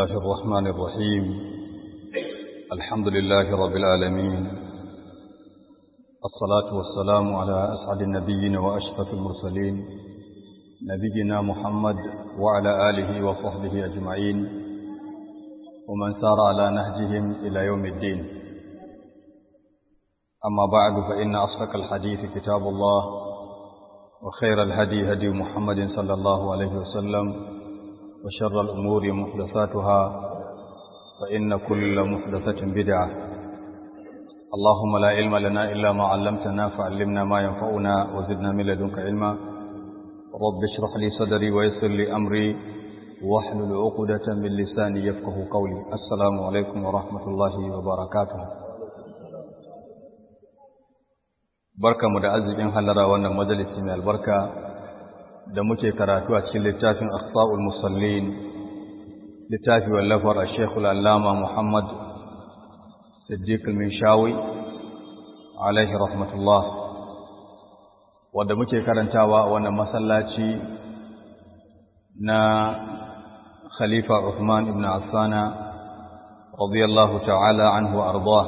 الله الرحمن الرحيم الحمد لله رب العالمين الصلاة والسلام على أسعد النبيين وأشرف المرسلين نبينا محمد وعلى آله وصحبه أجمعين ومن سار على نهجهم إلى يوم الدين أما بعد فإن أصدق الحديث كتاب الله وخير الهدي هدي محمد صلى الله عليه وسلم وشر الأمور محدثاتها فإن كل محدثة بدعة اللهم لا علم لنا إلا ما علمتنا فعلمنا ما ينفعنا وزدنا من لدنك علما رب اشرح لي صدري ويسر لي أمري واحلل عقدة من لساني يفقه قولي السلام عليكم ورحمة الله وبركاته barka mu da arzikin halara wannan majalisi mai albarka da muke karatu a cikin littafin Akhtaul Musallin littafi wallafar Sheikh Al-Allama Muhammad Siddiq Al-Minshawi alaihi rahmatullah wanda muke karantawa a wannan masallaci na Khalifa Uthman ibn Affan radiyallahu ta'ala anhu wa ardah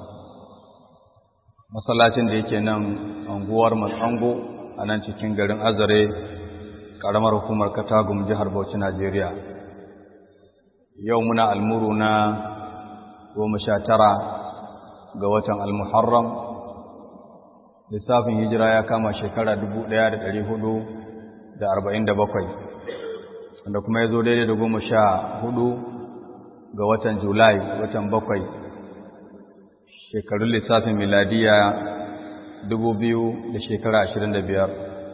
masallacin da yake nan anguwar Matsango a nan cikin garin Azare ƙaramar hukumar Katagum jihar Bauchi Najeriya yau muna almuru na goma sha tara ga watan almuharram lissafin hijira ya kama shekara dubu ɗaya da ɗari hudu da arba'in da bakwai wanda kuma ya zo daidai da goma sha hudu ga watan julai watan bakwai shekarun lissafin miladiya dubu biyu da shekara ashirin da biyar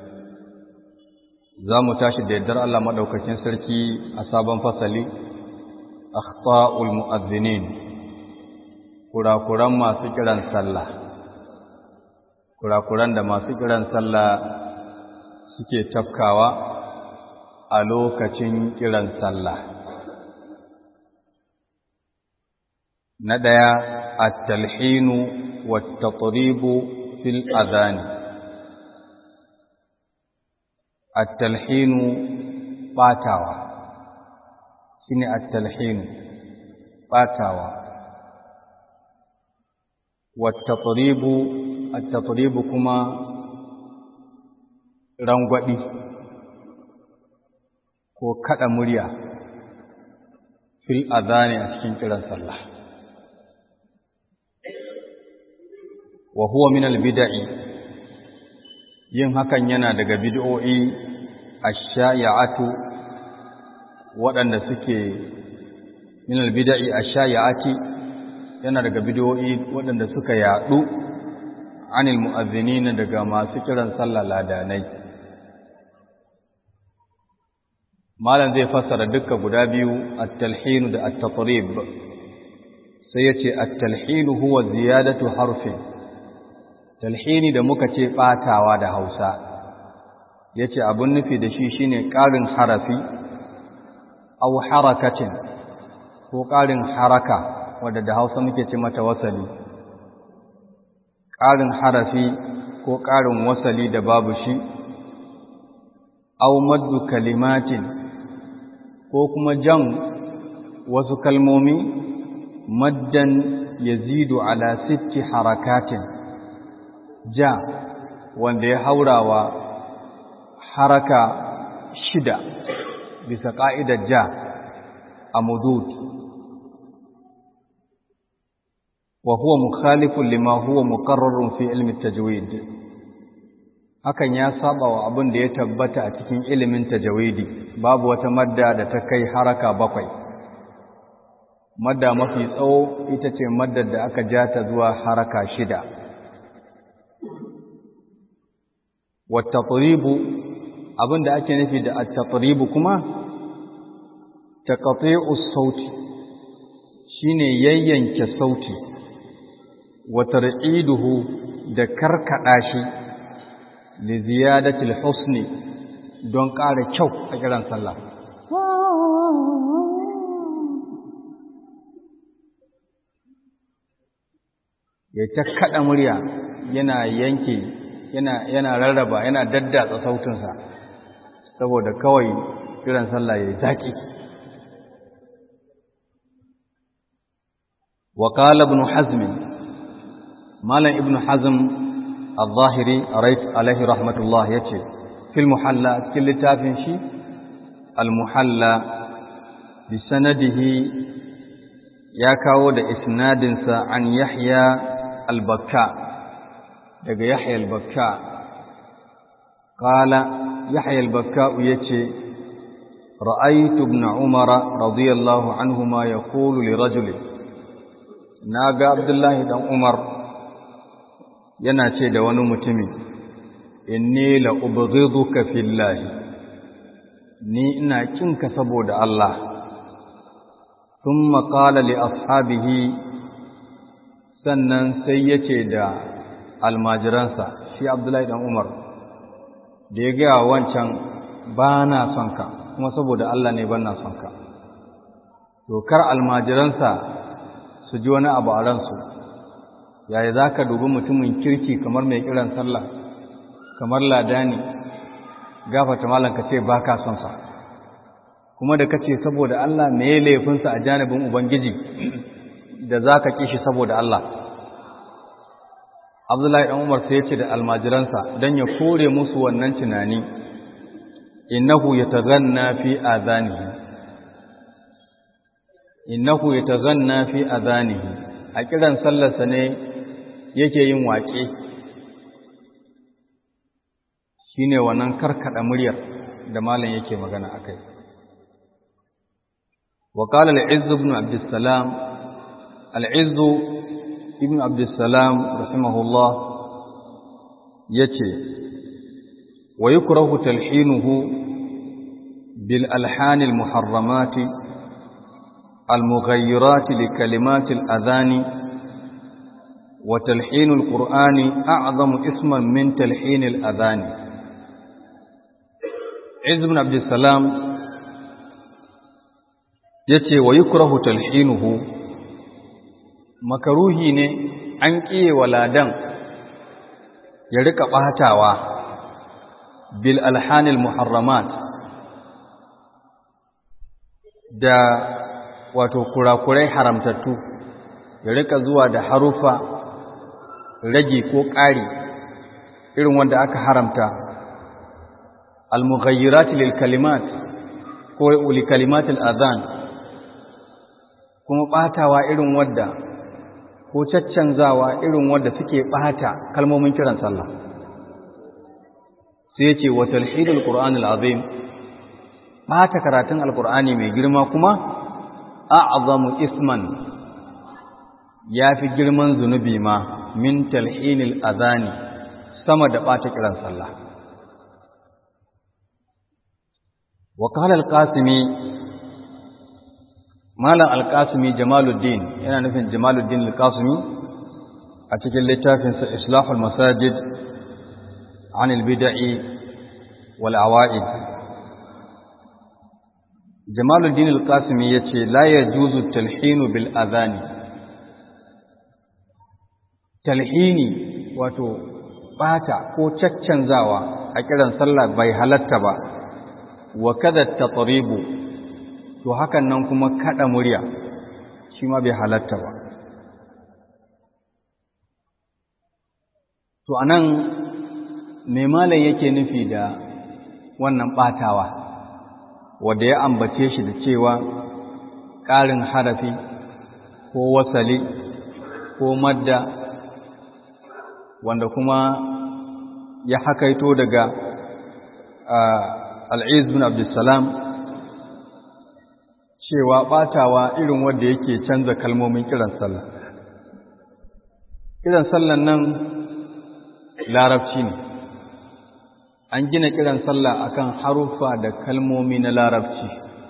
za mu tashi da yardar Allah maɗaukakin sarki a sabon fasali akhta'ul mu'azzinin kurakuran masu kiran sallah kurakuran da masu kiran sallah suke tafkawa a lokacin kiran sallah na ɗaya at-talhinu wat-tatribu fil adhan at-talhinu batawa shine at-talhinu batawa wat-tatribu at-tatribu kuma rangwadi ko kada murya fil adhani a cikin kiran sallah wa huwa min al-bid'i yin hakan yana daga bid'o'i ash-shayi'atu waɗanda suke min al-bid'i ash-shayi'ati yana daga bid'o'i waɗanda suka yadu anil mu'azzinina daga masu kiran sallah ladanai malam zai fassara dukka guda biyu at-talhin da at-tatrib sai yace at-talhin huwa ziyadatu harfin talhini da muka ce ɓatawa da hausa ya ce abin nufi da shi shine ƙarin harafi au harakacin ko ƙarin haraka wadda da hausa muke ce mata wasali ƙarin harafi ko ƙarin wasali da babu shi au maddu kalimatin ko kuma jan wasu kalmomi maddan yazidu ala sitti harakatin ja wanda ya haurawa haraka shida bisa ƙa'idar ja a mudud wa huwa mukhalifun lima huwa muqarrarun fi ilmi tajwid hakan ya saba wa abin da ya tabbata a cikin ilimin tajwidi babu wata madda da ta kai haraka bakwai madda mafi tsawo ita ce maddar da aka ja ta zuwa haraka shida wattatribu abin da ake nufi da attatribu kuma taqati'u sauti shine yayyanke sauti wa tar'iduhu da karkada shi li ziyadati al-husni don ƙara kyau a kiran sallah ya ta kada murya yana yanke yana yana rarraba yana daddatsa sautinsa saboda kawai kiran sallah ya zaki wa qala ibn hazm malam ibn hazm al-zahiri alaihi rahmatullah yace fil muhalla cikin littafin shi al-muhalla bi sanadihi ya kawo da isnadinsa an yahya al-bakka daga yahya al-bakka qala yahya al-bakka yace ra'aytu ibn umara radiyallahu anhuma yaqulu li rajuli naga abdullahi dan umar yana ce da wani mutumi inni la ubghiduka fillahi ni ina kinka saboda Allah thumma qala li ashabihi sannan sai yace da almajiransa shi Abdullahi dan Umar da ya ga wancan ba na son ka kuma saboda Allah ne ban na son ka to kar almajiransa su ji wani abu a ransu yaya za ka dubi mutumin kirki kamar mai kiran sallah kamar ladani gafata malam ka ce ba ka son sa kuma da ka ce saboda Allah me ya laifinsa a janibin Ubangiji da za ka kishi saboda Allah Abdullahi ɗan Umar sai ya ce da almajiransa don ya kore musu wannan tunani innahu yataghanna fi adhanihi innahu yataghanna fi adhanihi a kiran sallarsa ne yake yin waƙe shine wannan karkada muryar da malam yake magana akai wa qala al-izz ibn abd salam al-izz ibn abd salam rahimahullah yace wa yukrahu talhinuhu bil alhan al-muharramat al-mughayyirat li kalimat al-adhan وتلحين القرآن أعظم اسما من تلحين الأذان عز بن عبد السلام yace wa yukrahu talhinuhu makaruhi ne an kiye waladan ya rika batawa bil alhanil muharramat da wato kurakurai haramtattu ya rika zuwa da harufa rage ko ƙari irin wanda aka haramta al-mughayyirat lil kalimat ko li kalimat al-adhan kuma batawa irin wadda ko caccanzawa irin wadda suke bata kalmomin kiran sallah sai yace wa talhidul qur'an al-azim bata karatun al-qur'ani mai girma kuma a'zamu isman yafi girman zunubi ma min talhinil azani sama da ɓata kiran sallah wa qala al-qasimi malam al-qasimi jamaluddin yana nufin jamaluddin al-qasimi a cikin littafin sa islahul masajid an al-bid'i wal awa'id jamaluddin al-qasimi yace la yajuzu talhinu bil azani talhini wato bata ko caccanzawa a kiran sallah bai halatta ba wa kada tatribu to hakan nan kuma kada murya shi ma bai halatta ba to anan me malam yake nufi da wannan batawa wanda ya ambace shi da cewa ƙarin harafi ko wasali ko madda wanda kuma ya hakaito daga al'iz bin abdulsalam cewa ɓatawa irin wanda yake canza kalmomin kiran sallah kiran sallan nan larabci ne an gina kiran sallah akan haruffa da kalmomi na larabci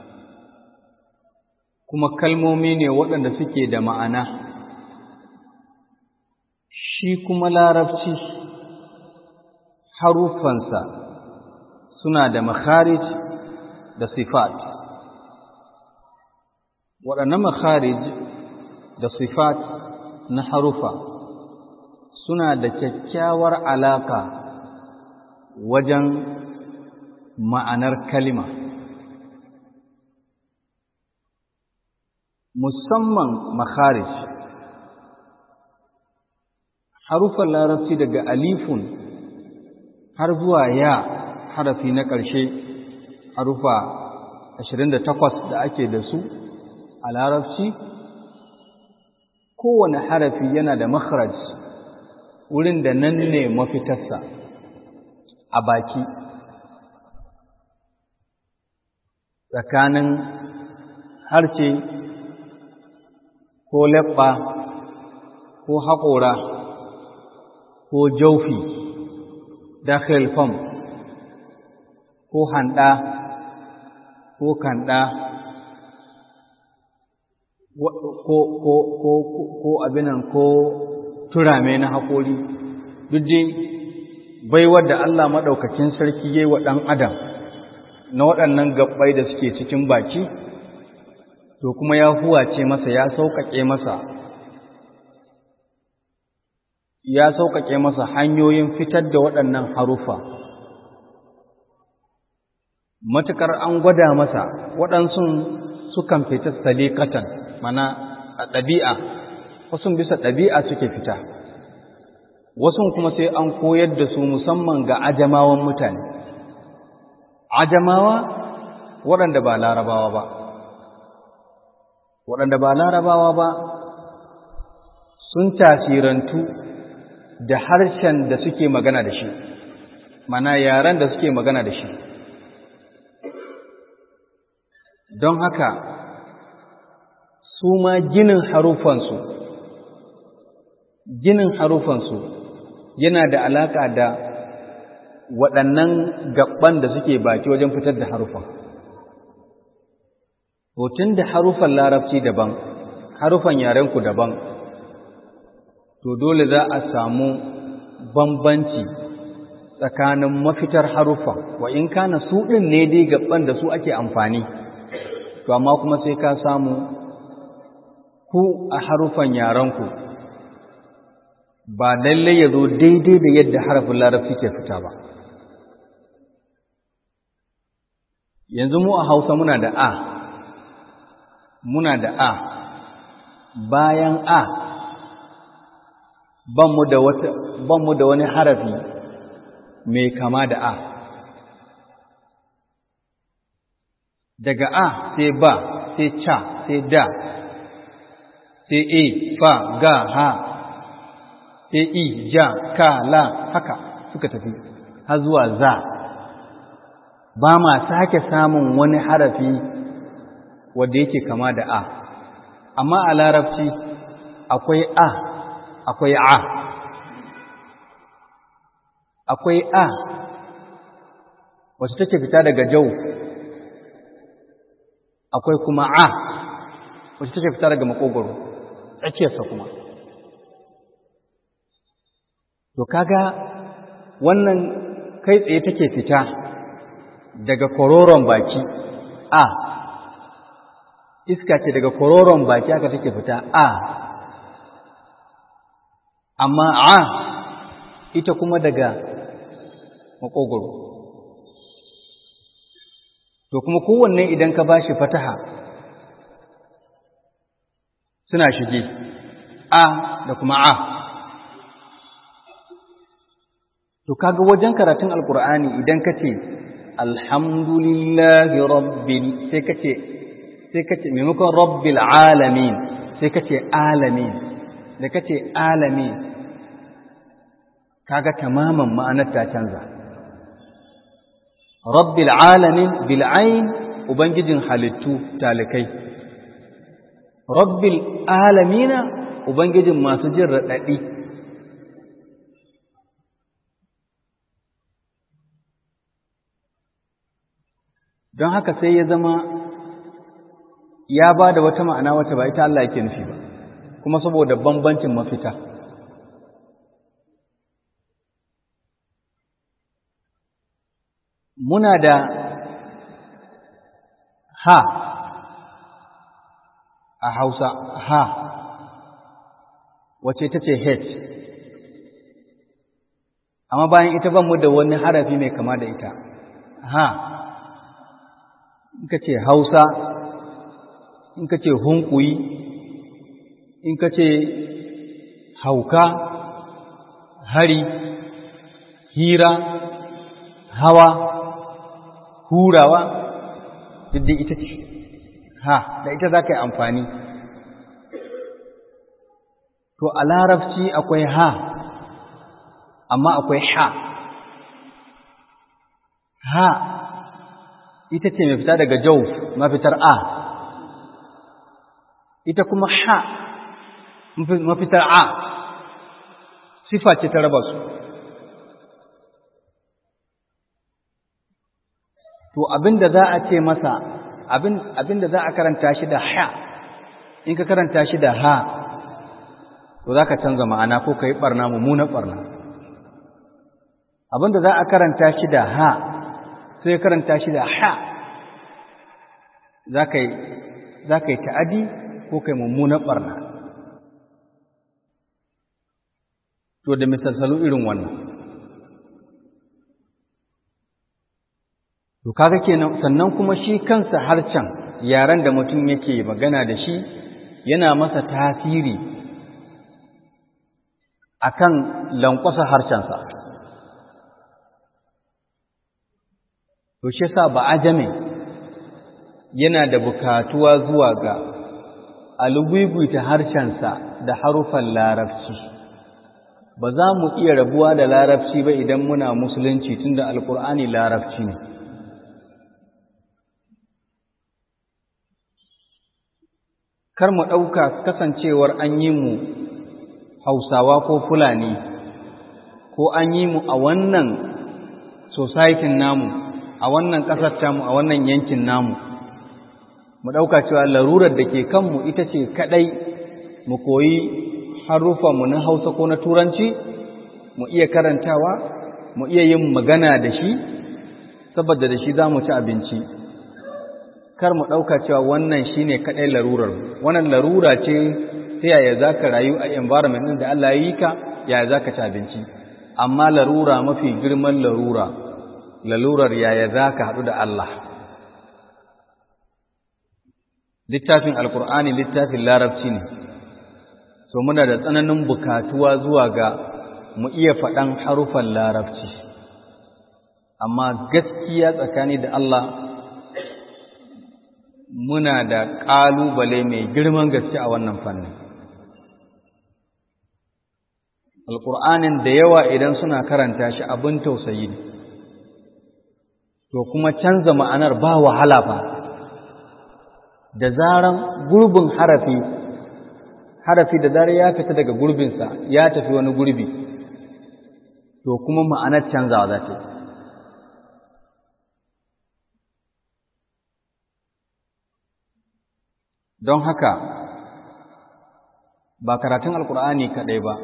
kuma kalmomi ne waɗanda suke da ma'ana shi kuma larabci haruffansa suna da makharij da sifat waɗannan makharij da sifat na harufa suna da kyakkyawar alaƙa wajen ma'anar kalima musamman makharij harufan larabci daga alifun har zuwa ya harafi na ƙarshe harufa 28 da ake da su a larabci kowane harafi yana da makharaj wurin da nan ne mafitarsa a baki tsakanin harshe ko leɓɓa ko haƙora ko jaufi dakhil fam ko handa ko kanda ko ko ko ko abinan ko turame na haƙori duk dai baiwar da Allah maɗaukakin sarki yayi wa ɗan adam na waɗannan gabbai da suke cikin baki to kuma ya huwace masa ya sauƙaƙe masa ya sauƙaƙe masa hanyoyin fitar da waɗannan harufa matuƙar an gwada masa waɗansu sukan fita salikatan mana a ɗabi'a wasu bisa ɗabi'a suke fita wasu kuma sai an koyar da su musamman ga ajamawan mutane ajamawa waɗanda ba larabawa ba waɗanda ba larabawa ba sun tasirantu da harshen da suke magana da shi mana yaren da suke magana da shi don haka su ma ginin harufansu ginin harufansu yana da alaƙa da waɗannan gaban da suke baki wajen fitar da harufan hotun da harufan larabci daban harufan yarenku daban to dole za a samu bambanci tsakanin mafitar harufa wa in kana su ɗin ne dai gaban da su ake amfani to amma kuma sai ka samu ku a harufan yarenku ba lallai ya zo daidai da yadda harafin larabci ke fita ba yanzu mu a hausa muna da a muna da a bayan a ban mu da wani harafi mai kama da a daga a sai ba sai ca sai da sai e fa ga ha sai i ja ka la haka suka tafi har zuwa za ba ma sake samun wani harafi wanda yake kama da a amma a larabci akwai a akwai a akwai a wacce take fita daga jau akwai kuma a wacce take fita daga makogoro tsakiyarsa kuma to kaga wannan kai tsaye take fita daga kororon baki a iska ce daga kororon baki aka take fita a amma a ita kuma daga makogoro to kuma kowanne idan ka bashi fataha suna shige a da kuma a to kaga wajen karatun alkur'ani idan ka ce alhamdulillahi rabbil sai ka ce sai ka ce maimakon rabbil alamin sai ka ce alamin da ka ce alamin kaga tamaman ma'anar ta canza rabbil alamin bil ain ubangijin halittu talikai rabbil alamina ubangijin masu jin raɗaɗi don haka sai ya zama ya ba da wata ma'ana wata ba ita Allah yake nufi ba kuma saboda bambancin mafita muna da ha a hausa ha wace ta ce h amma bayan ita ban mu da wani harafi mai kama da ita ha in ka ce hausa in ka ce hunkuyi in ka ce hauka hari hira hawa hurawa duk ita ce ha da ita za ka yi amfani to a larabci akwai ha amma akwai ha ha ita ce mai fita daga jau mafitar a ita kuma ha mafitar a sifa ce ta raba su to abinda za a ce masa abinda za a karanta shi da ha in ka karanta shi da ha to za ka canza ma'ana ko ka yi ɓarna mummunan ɓarna abinda za a karanta shi da ha sai karanta shi da ha za ka yi ta'adi ko ka yi mummunan ɓarna to da misalsalu irin wannan to kaga kenan sannan kuma shi kansa harcen yaren da mutum yake magana da shi yana masa tasiri akan lankwasa harshensa to shi yasa ba ajame yana da bukatuwa zuwa ga alugwigwita harshensa da harufan larabci ba za mu iya rabuwa da larabci ba idan muna musulunci tunda alkur'ani larabci ne kar mu ɗauka kasancewar an yi mu hausawa ko fulani ko an yi mu a wannan societin namu a wannan ƙasar tamu a wannan yankin namu mu ɗauka cewa larurar da ke kanmu ita ce kaɗai mu koyi harufanmu na hausa ko na turanci mu iya karantawa mu iya yin magana da shi saboda da shi za mu ci abinci kar mu ɗauka cewa wannan shi ne kaɗai larurar wannan larura ce ta yaya za ka rayu a environment ɗin da Allah ya yi ka yaya za ka ci abinci amma larura mafi girman larura lalurar yaya za ka haɗu da Allah littafin alkur'ani littafin larabci ne so muna da tsananin bukatuwa zuwa ga mu iya faɗan harufan larabci amma gaskiya tsakani da Allah muna da ƙalubale mai girman gaske a wannan fannin alƙur'anin da yawa idan suna karanta shi abin tausayi ne to kuma canza ma'anar ba wahala ba da zaran gurbin harafi harafi da zarar ya fita daga gurbinsa ya tafi wani gurbi to kuma ma'anar canzawa za ta yi don haka ba karatun alkur'ani kaɗai ba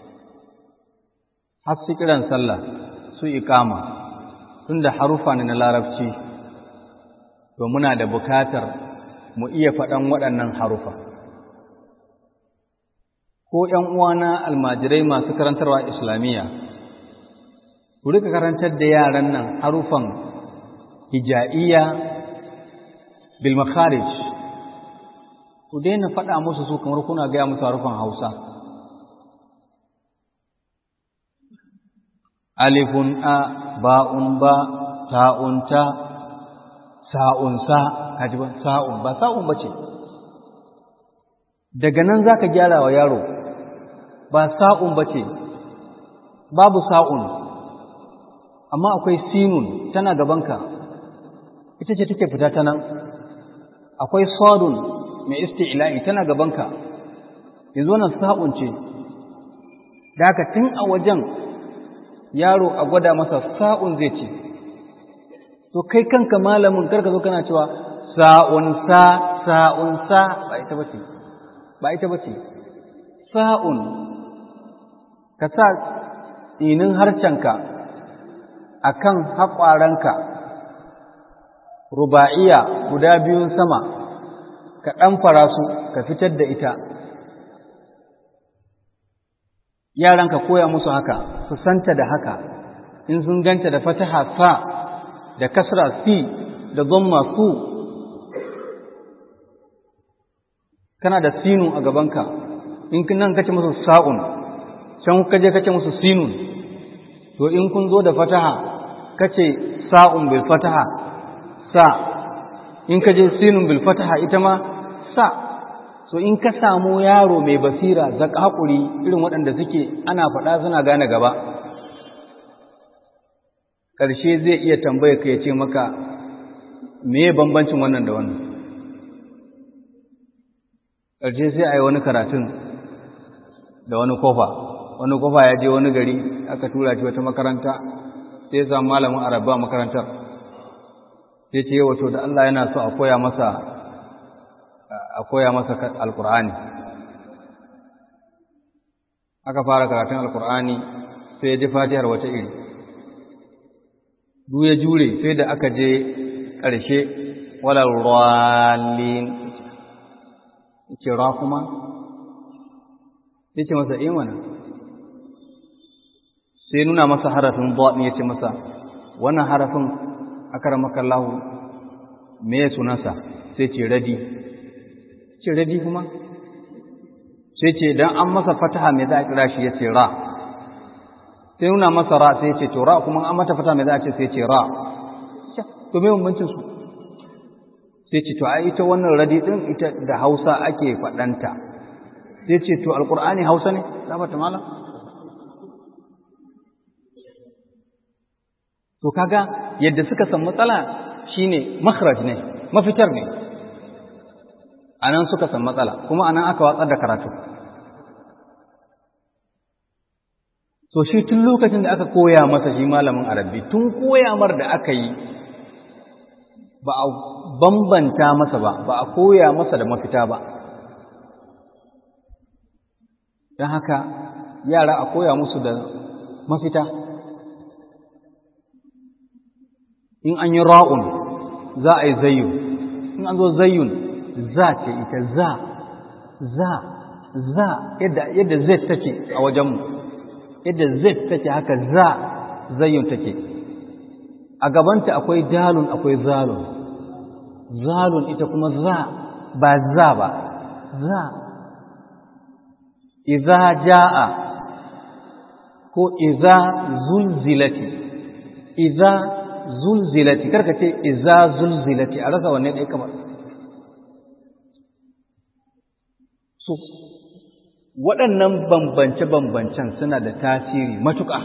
har su kiran sallah su iƙama tun da harufa ne na larabci to muna da bukatar mu iya faɗan waɗannan harufa ko ‘yan uwana almajirai masu karantarwa islamiyya ku rika karantar da yaran nan harufan hija'iyya bil makharij ku daina faɗa musu su kamar kuna gaya musu harufan hausa alifun a ba'un ba ta'un ta sa'un sa kaji ba sa'un ba sa'un ba ce daga nan za ka gyara wa yaro ba sa'un ba ce babu sa'un amma akwai sinun tana gabanka ita ce take fita ta nan akwai sadun mai isti'la'i tana gabanka yanzu wannan sa'un ce da haka tun a wajen yaro a gwada masa sa'un zai ce to kai kanka malamin karka zo kana cewa sa'un sa sa'un sa ba ita bace ba ita bace sa'un ka sa tsinin harcenka akan haƙwaranka ruba'iya guda biyun sama ka ɗanfara su ka fitar da ita yaranka koya musu haka su santa da haka in sun ganta da fataha fa da kasra fi da dhamma su kana da sinu a gabanka in nan kace musu sa'un can kaje kace musu sinun to in kun zo da fataha kace sa'un bil fataha sa in kaje sinun bil fataha ita ma sa so in ka samu yaro mai basira zaka hakuri irin waɗanda suke ana faɗa suna gane gaba ƙarshe zai iya tambaya ka ya ce maka me bambancin wannan da wannan ƙarshe sai a yi wani karatun da wani kofa wani kofa ya je wani gari aka tura shi wata makaranta sai samu malamin arabba makarantar sai ce wato da Allah yana so a koya masa a koya masa alkur'ani aka fara karatun alkur'ani sai ya ji fatihar wata iri duk ya jure sai da aka je ƙarshe wala rallin ce ra kuma ya ce masa imana sai nuna masa harafin ne ya ce masa wannan harafin akaramaka Allah me ya sunansa sai ce radi ce radi kuma sai ce dan an masa fataha me za a kira shi ya ce ra sai nuna masa ra sai ce to ra kuma an mata fataha me za a ce sai ce ra to me bambancin su sai ce to ai ita wannan radi din ita da Hausa ake faɗanta sai ce to alqur'ani Hausa ne za ta malam to kaga yadda suka san matsala shine makhraj ne mafitar ne anan suka san matsala kuma anan aka watsar da karatu so shi tun lokacin da aka koya masa shi malamin arabi tun koya mar da aka yi ba a bambanta masa ba ba a koya masa da mafita ba don haka yara a koya musu da mafita in an yi ra'un za a yi zayyun in an zo zayyun za ce ita za za za yadda yadda z take a wajenmu yadda z take haka za zayyun take a gabanta akwai dalun akwai zalun zalun ita kuma za ba za ba za iza ja'a ko iza zulzilati iza zulzilati karka ce iza zulzilati a rasa wanne ɗaya kamar so waɗannan bambance-bambancen suna da tasiri matuƙa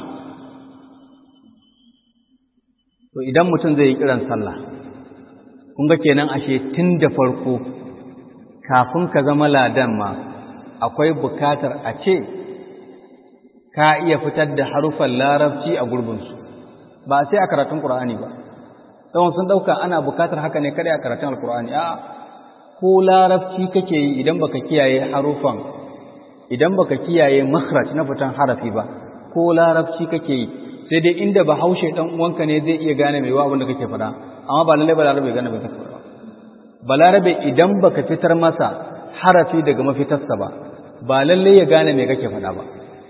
to idan mutum zai yi kiran sallah kun ga kenan ashe tun da farko kafin ka zama ladan ma akwai bukatar a ce ka iya fitar da harufan larabci a gurbinsu ba sai a karatun ƙur'ani ba tsawon sun ɗauka ana bukatar haka ne kada a karatun alƙur'ani a ko larabci kake yi idan baka kiyaye harufan idan baka kiyaye makhraj na fitan harafi ba ko larabci kake yi sai dai inda ba haushe dan uwanka ne zai iya gane mai wa abin da kake faɗa amma ba lalle balarabe gane mai kake faɗa balarabe idan baka fitar masa harafi daga mafitarsa ba ba lalle ya gane mai kake faɗa ba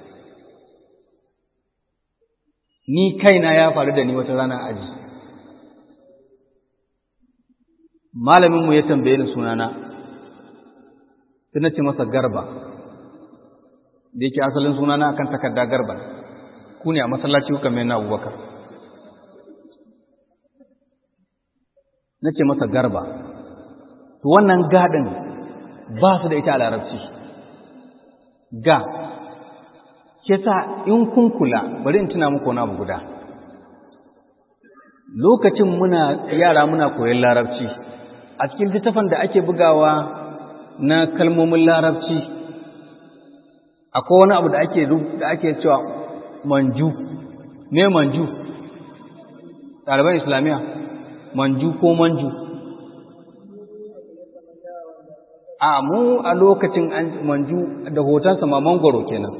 ni kaina ya faru da ni wata rana aji malaminmu ya tambaye ni sunana sai na ce masa garba da yake asalin sunana akan takarda garba ku ne a masallaci kuka mai na abubakar na ce masa garba to wannan gadin ba su da ita a larabci ga ke sa in kun kula bari in tuna muku wani abu guda lokacin muna yara muna koyon larabci a cikin littafin da ake bugawa na kalmomin larabci akwai wani abu da ake da ake cewa manju me manju ɗaliban islamiyya manju ko manju a mu a lokacin manju da hotonsa ma mangoro kenan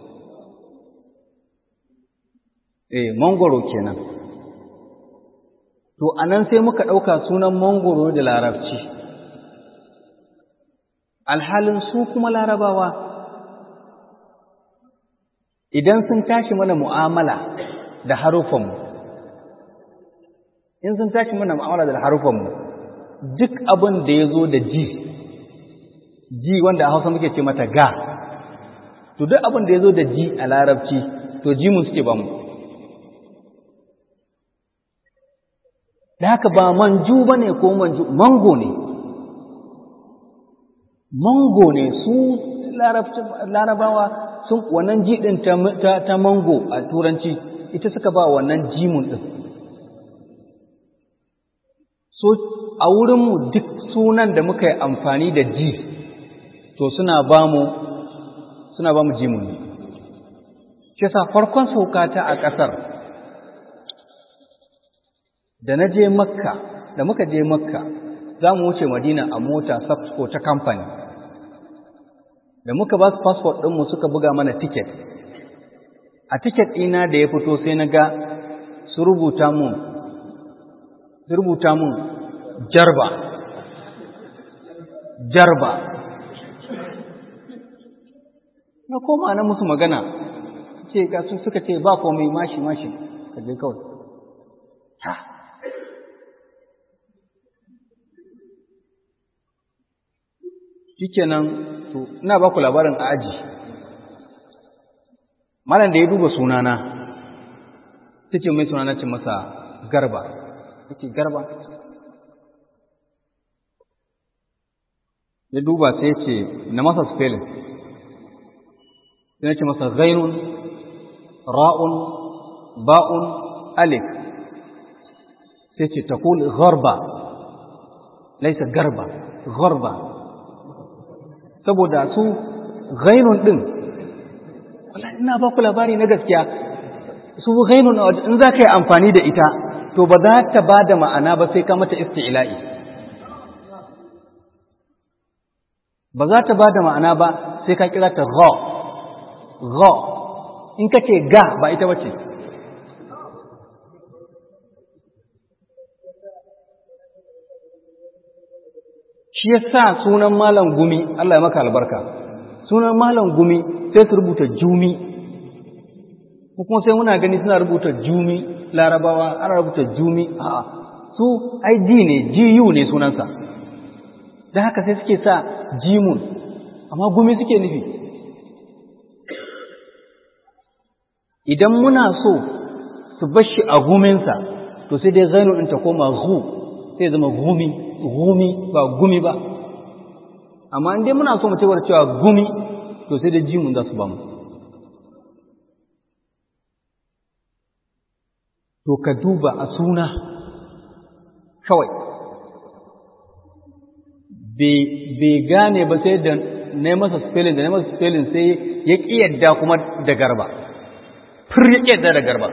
eh mangoro kenan to anan sai muka ɗauka sunan mangoro da larabci alhalin su kuma larabawa idan sun tashi mana mu'amala da harufanmu in sun tashi mana mu'amala da harufanmu duk abin da ya zo da ji ji wanda a hausa muke ce mata ga to duk abin da ya zo da ji a larabci to jimun suke ba mu da haka ba manju ba ne ko manju mango ne mango ne su larabawa sun wannan ji ɗin ta mango a turanci ita suka ba wannan jimun ɗin so a wurinmu duk sunan da muka yi amfani da ji to suna ba mu suna ba mu jimun ne shi sa farkon saukata a ƙasar da na je makka da muka je makka za mu wuce madina a mota sabsko ta kamfani da muka ba su fasfot ɗinmu suka buga mana tiket a tiket ɗina da ya fito sai na ga su rubuta mun su rubuta mun jarba jarba na koma na musu magana ce ga su suka ce ba komai mashi mashi ka je kawai ha shikenan to ina ba ku labarin a aji malam da ya duba sunana ta ce mai sunana ce masa garba ta ce garba ya duba sai ce na masa spelling sai na ce masa zainun ra'un ba'un alif sai ce ta kuli gharba laisa garba gharba saboda su ghainun din wallahi ina ba ku labari na gaskiya su ghainun in za ka yi amfani da ita to ba za ta ba da ma'ana ba sai ka mata isti'la'i ba za ta ba da ma'ana ba sai ka kira ta gha gha in ka ce ga ba ita bace shi yasa sunan malam gumi Allah ya maka albarka sunan malam gumi sai su rubuta jumi kuma sai muna gani suna rubuta jumi larabawa ana rubuta jumi a su ai ji ne jiyu ne sunansa da haka sai suke sa jimun amma gumi suke nufi idan muna so su bashi a guminsa to sai dai zainu ɗin ta koma hu sai zama gumi gumi ba gumi ba amma in dai muna so mu cewar cewa gumi to sai dai jimun za su ba mu to ka duba a suna kawai bai gane ba sai da na masa spelling da na masa spelling sai ya ƙi yadda kuma da garba fir ya ƙi yadda da garba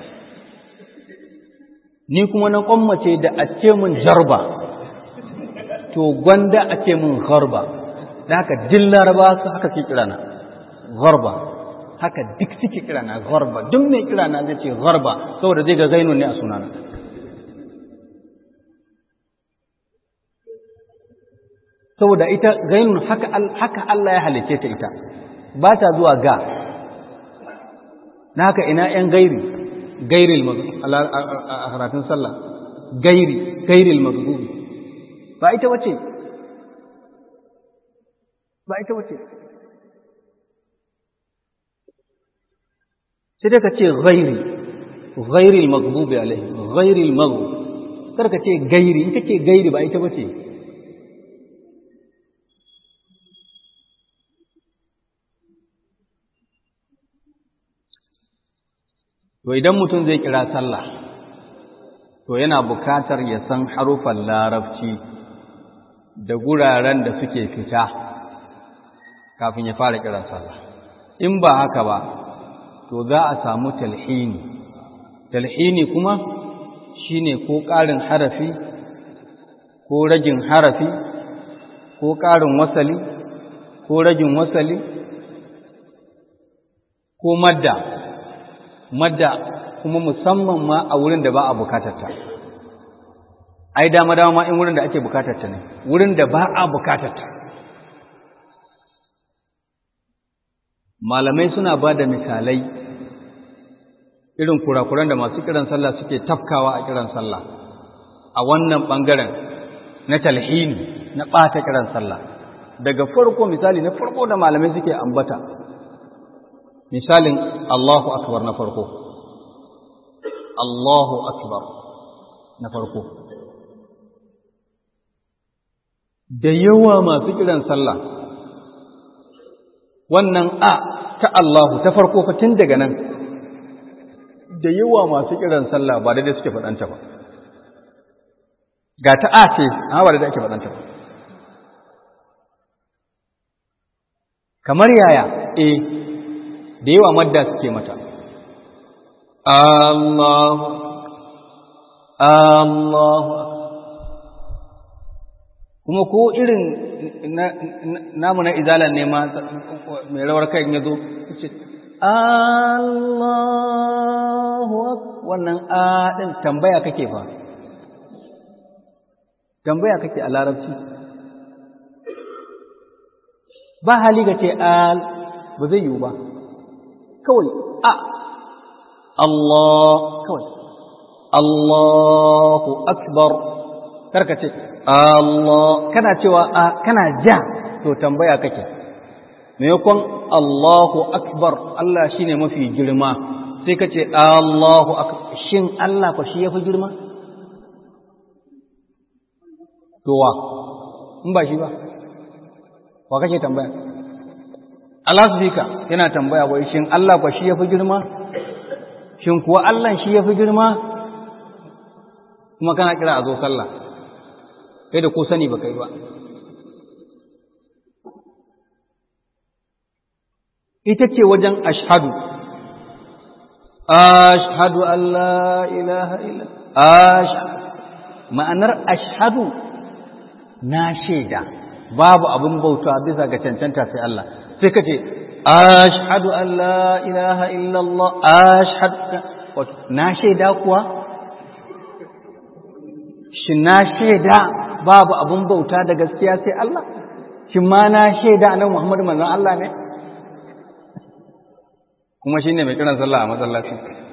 ni kuma na kwammace da a ce mun jarba to gwanda a ce mun garba da haka din laraba su haka ke kirana garba haka duk suke kirana garba duk mai kirana zai ce garba saboda zai ga zainun ne a sunana saboda ita zainun haka haka Allah ya halice ta ita ba ta zuwa ga na haka ina ‘yan gairi gairil a karatun sallah gairi gairil mazgubi ba ita wace ba ita wace sai dai ka ce gairi gairil mazgubi alaihi gairil mazgubi kar ka ce gairi in ka ce gairi ba ita wace To idan mutum zai kira sallah, to yana bukatar ya san harufan larabci da guraren da suke fita kafin ya fara kira sallah. In ba haka ba, to za a samu talhini. Talhini kuma shi ne ko ƙarin harafi, ko ragin harafi, ko ƙarin wasali, ko ragin wasali, ko madda. madda kuma musamman ma a wurin da ba a bukatarta ai dama dama ma in wurin da ake bukatarta ne wurin da ba a bukatarta malamai suna ba da misalai irin kurakuran da masu kiran sallah suke tafkawa a kiran sallah a wannan ɓangaren na talhini na ɓata kiran sallah daga farko misali na farko da malamai suke ambata misalin Allahu akbar na farko Allahu akbar na farko da yawa masu kiran sallah wannan a ta Allahu ta farko fa tun daga nan da yawa masu kiran sallah ba daidai suke faɗanta ba ga ta a ce amma ba daidai ake faɗanta ba kamar yaya eh da yawa madda suke mata Allahu Allahu kuma ko irin namu na izalan ne ma mai rawar kai ya zo ce Allahu wannan a din tambaya kake fa tambaya kake a larabci ba hali ga ce al ba zai yiwu ba kawai a Allah kawai Allahu akbar karka ce Allah kana cewa a kana ja to tambaya kake maimakon Allahu akbar Allah shine mafi girma sai ka ce Allahu akbar shin Allah ko shi yafi girma to wa in ba shi ba wa kake tambaya Allah subhika yana tambaya wai shin Allah ko shi yafi girma shin kuwa Allah shi yafi girma kuma kana kira a zo sallah kai da ko sani ba kai ba ita ce wajen ashhadu ashhadu an la ilaha illa ashhadu ma'anar ashhadu na shaida babu abin bauta bisa ga cancanta sai Allah sai kace ashhadu an la ilaha illa Allah ashhadu na shaida kuwa shin na shaida babu abin bauta da gaskiya sai Allah shin ma na shaida annabi Muhammad manzon Allah ne kuma shine mai kiran sallah a masallaci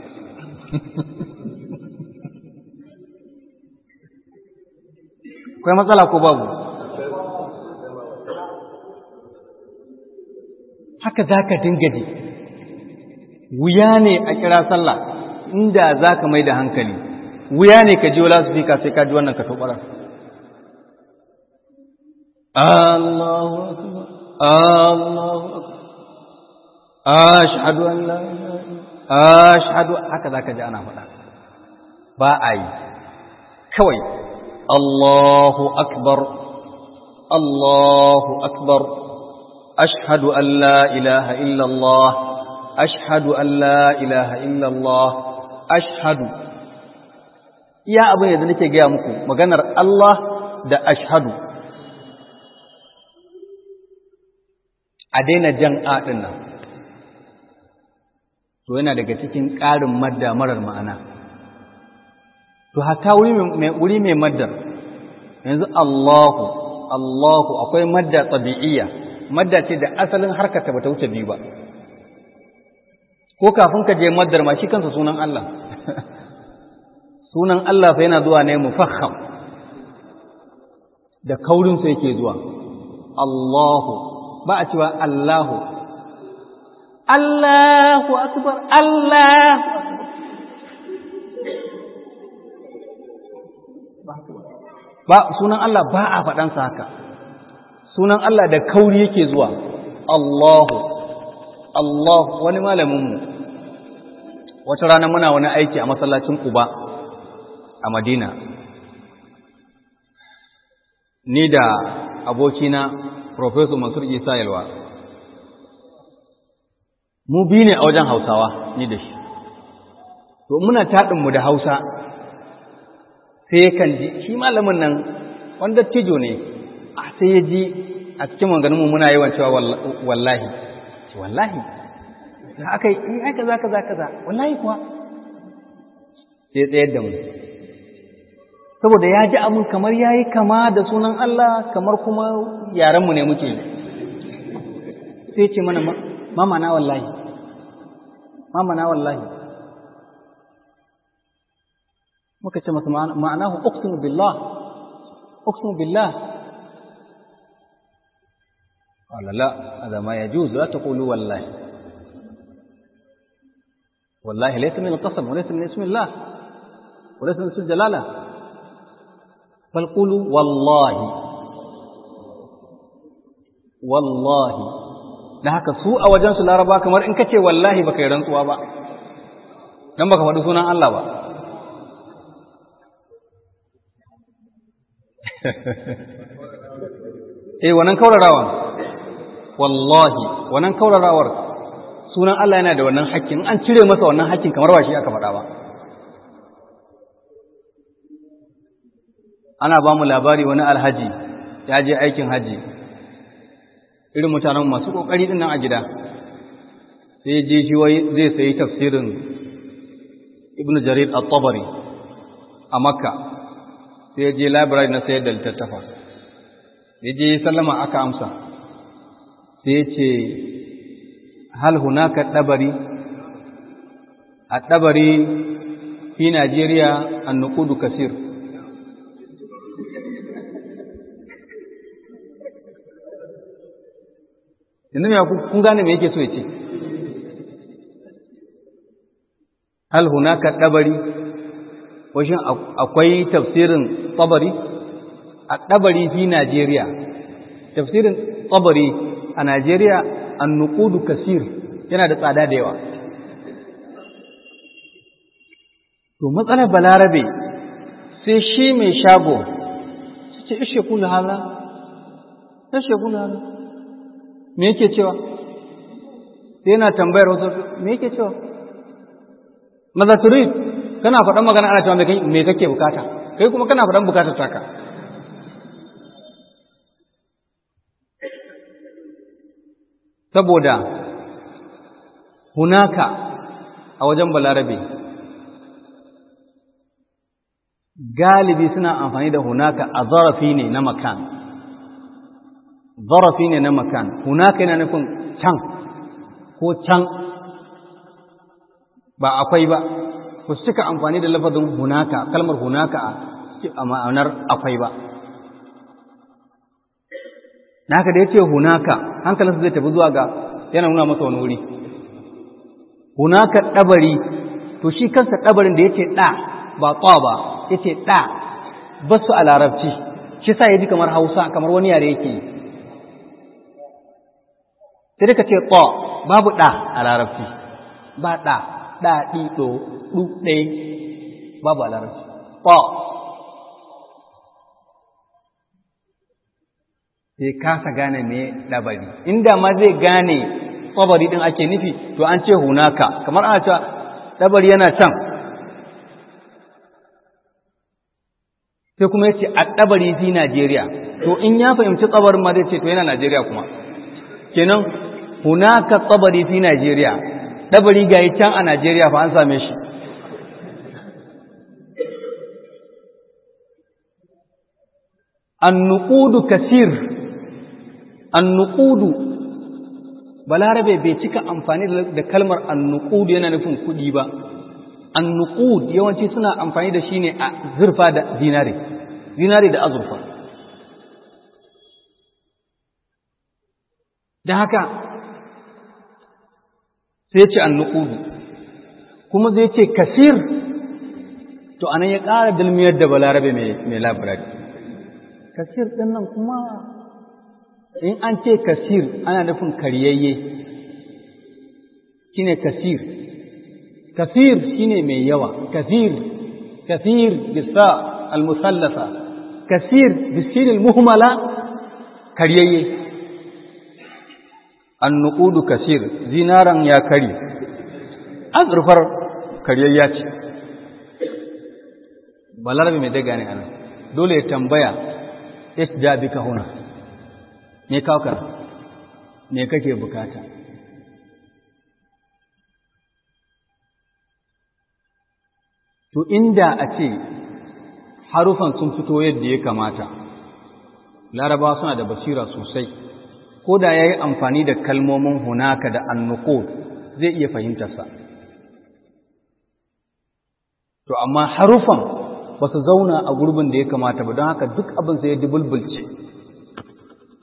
akwai matsala ko babu haka za ka dinga ji wuya ne a kira sallah inda za ka mai da hankali wuya ne ka ji wala su fika sai ka ji wannan ka tobarar Allahu akbar Allahu akbar ashhadu an la ashhadu haka za ka ji ana faɗa ba a yi kawai Allahu akbar Allahu akbar ashhadu an la ilaha illallah ashhadu an la ilaha illallah ashhadu iya abin da nake gaya muku maganar Allah da ashhadu a daina jan a ɗin nan to yana daga cikin ƙarin madda marar ma'ana to hatta wuri mai maddar yanzu Allahu Allahu akwai madda tabi'iyya madda ce da asalin harkata bata wuce biyu ba ko kafin ka je maddar ma shi kansa sunan Allah sunan Allah fa yana zuwa ne mufakham da kaurin sa yake zuwa Allahu ba a cewa Allahu Allahu akbar Allahu ba sunan Allah ba a faɗansa haka sunan Allah da kauri yake zuwa Allahu Allah wani malaminmu wata rana muna wani aiki a masallacin Quba a Madina ni da abokina Professor Mansur Isa Yalwa mu bi ne a wajen Hausawa ni da shi to muna taɗinmu da Hausa sai kan ji shi malamin nan wanda tijo ne a sai ya ji a cikin maganinmu muna yawan cewa wallahi wallahi da aka yi in aka za kaza kaza wallahi kuwa sai tsayar da mu saboda ya ji abin kamar ya yi kama da sunan Allah kamar kuma yarenmu ne muke sai ce mana mama na wallahi mama na wallahi muka ce masa ma'anahu uqsimu billah uqsimu billah qala la hada ma yajuz la taqulu wallahi wallahi laysa min al-qasam wa laysa min ismillah wa laysa min ismil jalala bal qulu wallahi wallahi da haka su a wajen su laraba kamar in kace wallahi baka yi rantsuwa ba dan baka faɗi sunan Allah ba eh wannan kaurarawan wallahi wannan kaurarawar sunan Allah yana da wannan hakkin an cire masa wannan hakkin kamar ba shi aka faɗa ba ana ba mu labari wani alhaji ya je aikin haji irin mutanen masu kokari din nan a gida sai je shi wai zai sayi tafsirin ibnu jarir at-tabari a makka sai je library na sayar da littattafa ya je sallama aka amsa sai ce hal hunaka dabari a dabari fi Najeriya an nukudu kasir yanzu ya kun gane me yake so ya ce hal hunaka dabari washin akwai tafsirin tsabari a ɗabari fi Najeriya tafsirin tsabari a Najeriya an nukudu kasir yana da tsada da yawa to matsalar balarabe sai shi mai shago su ce ishe kula hala ishe kula hala me yake cewa sai yana tambayar wasu me yake cewa maza turid kana faɗan magana ana cewa me kake bukata kai kuma kana faɗan bukatar taka saboda hunaka a wajen balarabe galibi suna amfani da hunaka a zarafi ne na makan zarafi ne na makan hunaka yana nufin can ko can ba akwai ba ku cika amfani da lafazin hunaka kalmar hunaka a ma'anar akwai ba na haka da ya ce hunaka hankalinsa zai tafi zuwa ga yana nuna masa wani wuri hunaka ɗabari to shi kansa ɗabarin da ya ce ɗa ba ƙwa ba ya ce ɗa ba su a larabci shi sa ya ji kamar hausa kamar wani yare yake yi sai da ka ce ƙwa babu ɗa a larabci ba ɗa ɗa ɗi ɗo ɗu ɗai babu a larabci ƙwa sai kasa gane me ɗabari inda ma zai gane tsabari ɗin ake nufi to an ce hunaka kamar ana cewa ɗabari yana can sai kuma ya ce a ɗabari fi Najeriya to in ya fahimci tsabarin ma zai ce to yana Najeriya kuma kenan hunaka tsabari fi Najeriya ɗabari ga can a Najeriya fa an same shi annuqudu kasir annuqudu balarabe bai cika amfani da kalmar annuqud yana nufin kudi ba annuqud yawanci suna amfani da shi ne a zurfa da zinare zinare da azurfa da haka sai ce annuqudu kuma zai ce kasir to anan ya ƙara dalmiyar da balarabe mai labirari kasir ɗin nan kuma in an ce kasir ana nufin karyayye shine kasir kasir shine mai yawa kasir kasir bisa almusallasa kasir bisin almuhmala karyayye annuqudu kasir zinaran ya kari azurfar karyayya ce balarabe mai daga ne anan dole ya tambaya isja bika huna me kawo me kake bukata to inda a ce harufan sun fito yadda ya kamata laraba suna da basira sosai ko da ya yi amfani da kalmomin hunaka da annuko zai iya fahimtarsa to amma harufan ba su zauna a gurbin da ya kamata ba don haka duk abin sai ya dubulbulce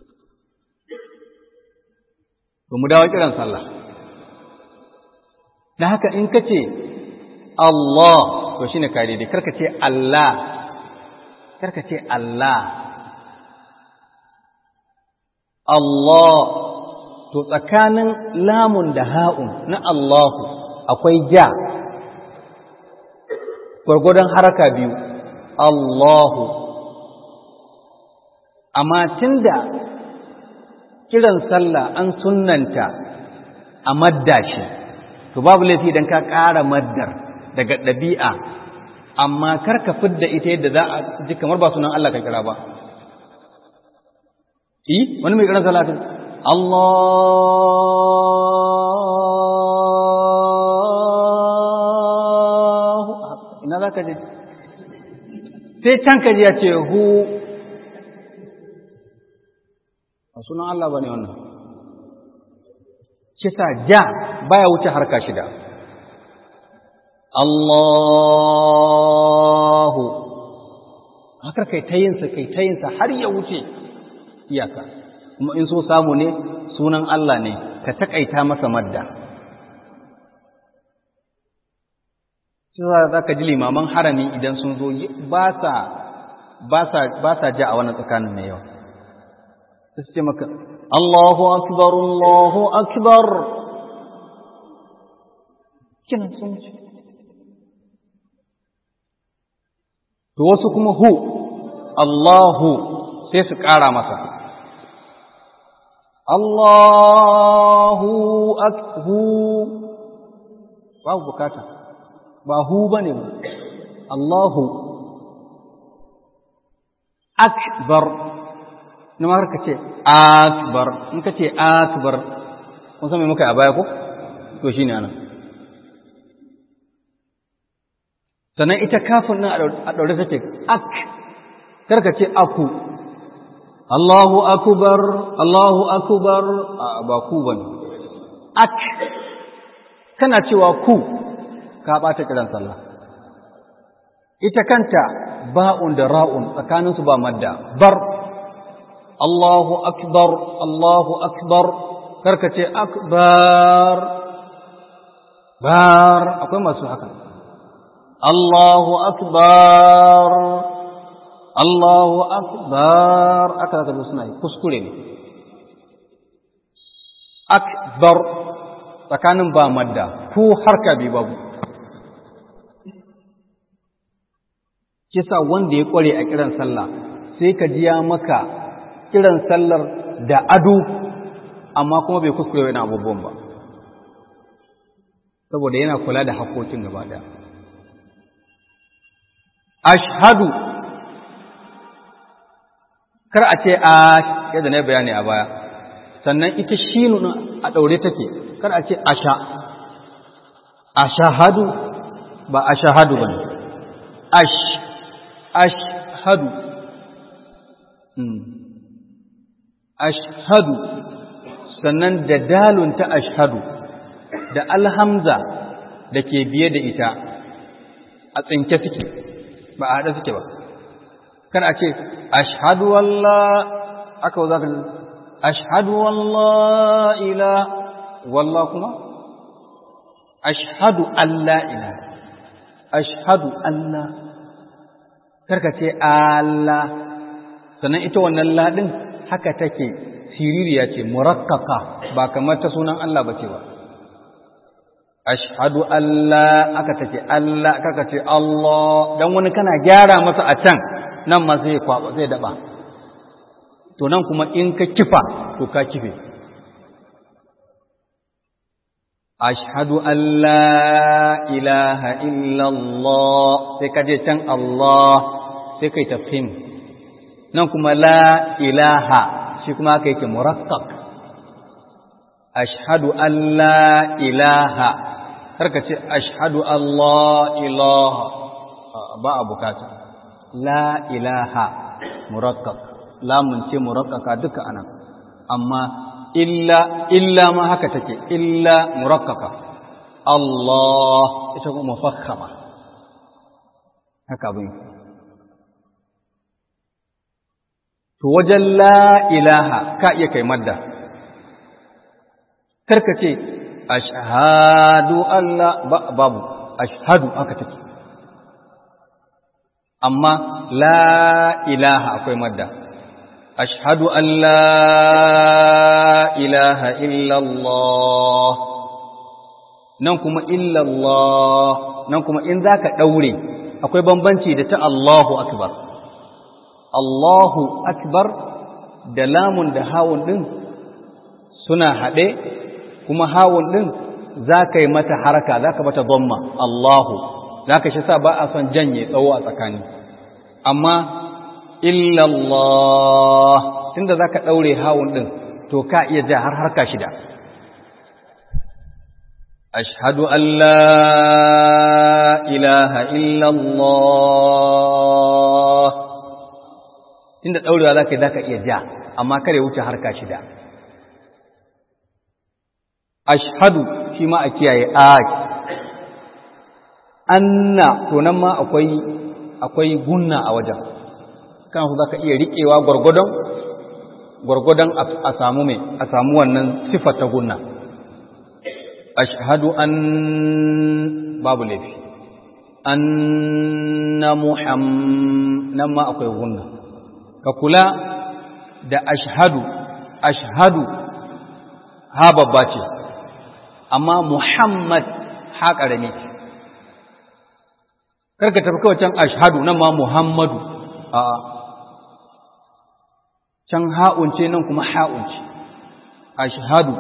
to mu dawo kiran sallah da haka in ka ce Allah to shine ka daidai karka ce Allah karka ce Allah Allah to tsakanin lamun da ha'un na Allahu akwai ja gwargwadon haraka biyu Allahu amma tunda kiran sallah an sunnanta a madda shi to babu laifi idan ka ƙara maddar daga ɗabi'a amma kar ka fidda ita yadda za a ji kamar ba sunan Allah ka kira ba yi wani mai kiran salatin Allah ina za ka je sai can ka ji ya ce hu a sunan Allah ba ne wannan kisa ja baya wuce harka shida Allahu haka kai ta yinsa kai ta yinsa har ya wuce iyaka kuma in so samu ne sunan Allah ne ka takaita masa madda za ka ji limaman harami idan sun zo ba sa ja a wannan tsakanin mai yawa su ce maka Allahu akbar Allahu akbar kina sun ce to wasu kuma hu Allahu sai su ƙara masa Allahu akhu babu bukata ba hu bane ba Allahu akbar na ma ka ce akbar in ka ce akbar kun san me muka a baya ko to shine anan sannan ita kafin nan a daure take ak karka ce aku Allahu akbar Allahu akbar ba ku bane ak kana cewa ku ka bata kiran sallah ita kanta ba'un da ra'un tsakaninsu ba madda bar Allahu akbar Allahu akbar karka ce akbar bar akwai masu haka Allahu akbar Allahu akbar aka zaka suna yi kuskure ne akbar tsakanin ba madda ku harka bi babu kisa wanda ya kware a kiran sallah sai ka ji ya maka kiran sallar da ado amma kuma bai kuskure wani abubuwan ba saboda yana kula da haƙoƙin gaba ɗaya ashhadu kar a ce a yadda na bayani a baya sannan ita shinu a ɗaure take kar a ce asha ashahadu ba ashahadu ba ne ash ashhadu ashhadu sannan da dalun ta ashhadu da alhamza da ke biye da ita a tsinke suke ba a haɗe suke ba kan a ce ashhadu wallah aka za ka ashhadu wallah ila wallah kuma ashhadu allah ila ashhadu allah karka ce Allah sannan ita wannan ladin haka take siririya ce murakkaka ba kamar ta sunan Allah ba ce ba ashhadu Allah aka take Allah kaka ce Allah dan wani kana gyara masa a can nan ma zai kwaba zai daba to nan kuma in ka kifa to ka kife ashhadu an la ilaha illallah sai ka je can Allah sai kai tafhim nan kuma la ilaha shi kuma aka yake murakkak ashhadu an la ilaha karka ce ashhadu Allah ilaha ba a bukata la ilaha murakkak lamun ce murakkaka duka anan amma illa illa ma haka take illa murakkaka Allah ita kuma mufakhama haka abin to wajen la ilaha ka iya kai madda karka ce ashhadu Allah babu ashhadu haka take amma la ilaha akwai madda ashhadu an la ilaha illallah nan kuma illallah nan kuma in zaka daure akwai bambanci da ta Allahu akbar Allahu akbar da lamun da hawun din suna haɗe kuma hawun din zaka yi mata haraka zaka mata dhamma Allahu zaka shi sa ba a son janye tsawo a tsakani amma illallah tunda zaka daure hawun din to ka iya ja har harka shida ashhadu an la ilaha illallah tunda daurewa zaka zaka iya ja amma kare wuce harka shida ashhadu shi ma a kiyaye a anna to nan ma akwai akwai gunna a wajen kan su zaka iya riƙewa gwargwadon gwargwadon a samu mai a samu wannan sifar ta gunna ashhadu an babu laifi anna muham nan ma akwai gunna ka kula da ashhadu ashhadu ha babba ce amma muhammad ha ƙarami ce karka tafi kawai can ashhadu nan ma muhammadu a'a can ha'un ce nan kuma ha'un ce ashhadu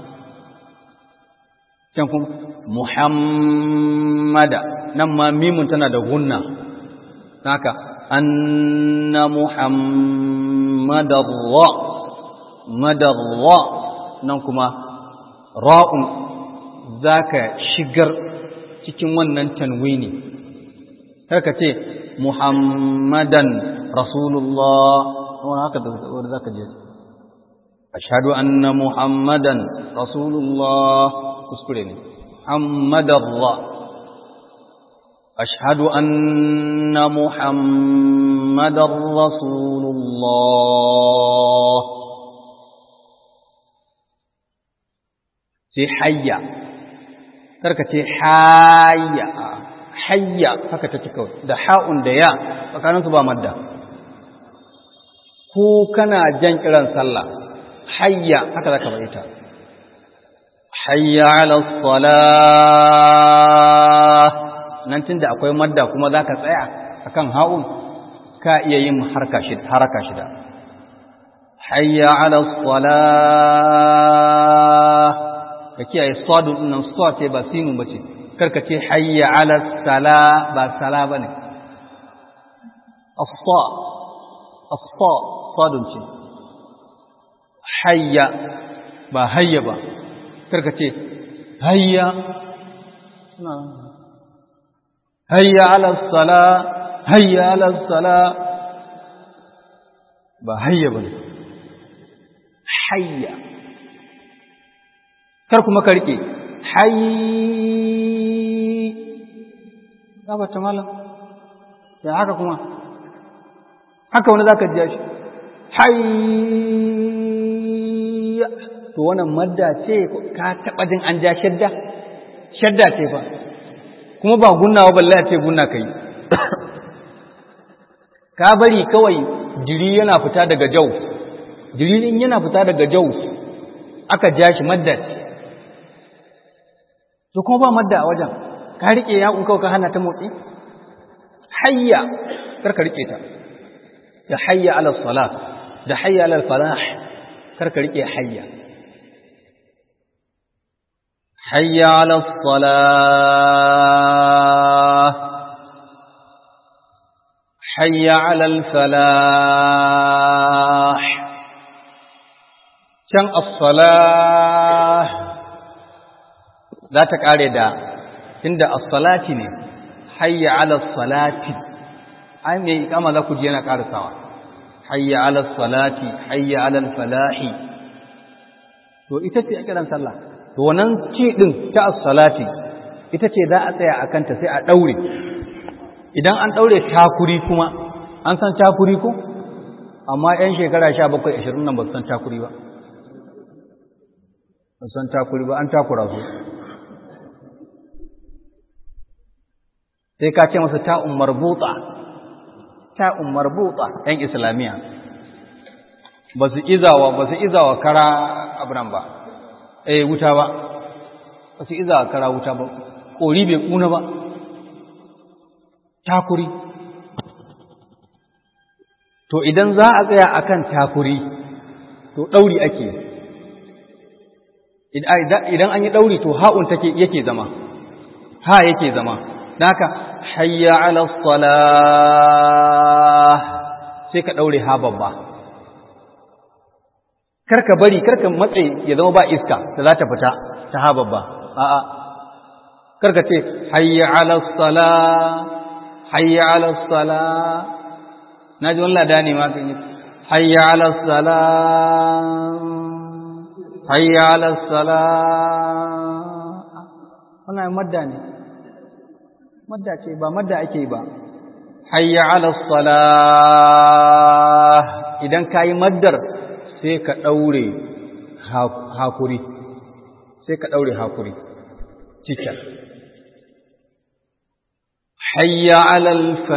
can kuma muhammada nan ma mimun tana da gunna haka anna muhammadar ra madar ra nan kuma ra'un zaka shigar cikin wannan tanwini karka ce muhammadan rasulullah wani haka da wani za ka je ashadu anna muhammadan rasulullah kuskure ne muhammadan ra ashadu anna muhammadan rasulullah sai hayya karka ce hayya hayya haka ta kawai da ha'un da ya tsakaninsu ba madda ko kana jan kiran sallah hayya haka zaka bari ta hayya ala salah nan tunda akwai madda kuma zaka tsaya akan ha'un ka iya yin harka shi haraka shida hayya ala salah ka kiyaye sadun nan sa ce ba sinun bace karka ce hayya ala sala ba sala bane as-sa as-sa sadun ce hayya ba hayya ba karka ce hayya hayya ala sala hayya ala sala ba hayya ba hayya kar kuma ka rike hayy ba ta malam ya haka kuma haka wani zaka ji shi hayya to wannan madda ce ka taba jin an ja shadda shadda ce fa kuma ba gunnawa balle ce gunna kai ka bari kawai jiri yana fita daga jau jiri din yana fita daga jau aka ja shi madda ce to kuma ba madda a wajen ka rike ya kawai ka hana ta motsi hayya karka rike ta da hayya ala salat da hayya ala falah karka rike hayya hayya ala salah hayya ala falah can as-salah za ta kare da tunda as-salati ne hayya ala salati ai me ikama za ku je yana karasawa hayya ala salati hayya ala falahi to ita ce kiran sallah to wannan ci din ta as-salati ita ce za a tsaya akan ta sai a daure idan an daure takuri kuma an san takuri ko amma yan shekara 17 20 nan ba su san takuri ba ba san takuri ba an takura su sai ka ce masa ta'un marbuta ta'un marbuta ‘yan islamiyya ba su izawa ba su izawa kara abinan ba eh wuta ba ba su izawa kara wuta ba ƙori bai ƙuna ba takuri to idan za a tsaya akan takuri to ɗauri ake idan an yi ɗauri to ha'un take yake zama ha yake zama naka hayya ala salah sai ka ɗaure ha babba karka bari karka matse ya zama ba iska da za ta fita ta ha babba a'a karka ce hayya ala salah hayya ala salah na ji wani lada ne ma kan yi hayya ala salah hayya ala salah wannan madda ne madda ce ba madda ake ba hayya ala salah idan kayi maddar sai ka daure hakuri sai ka daure hakuri cikin hayya ala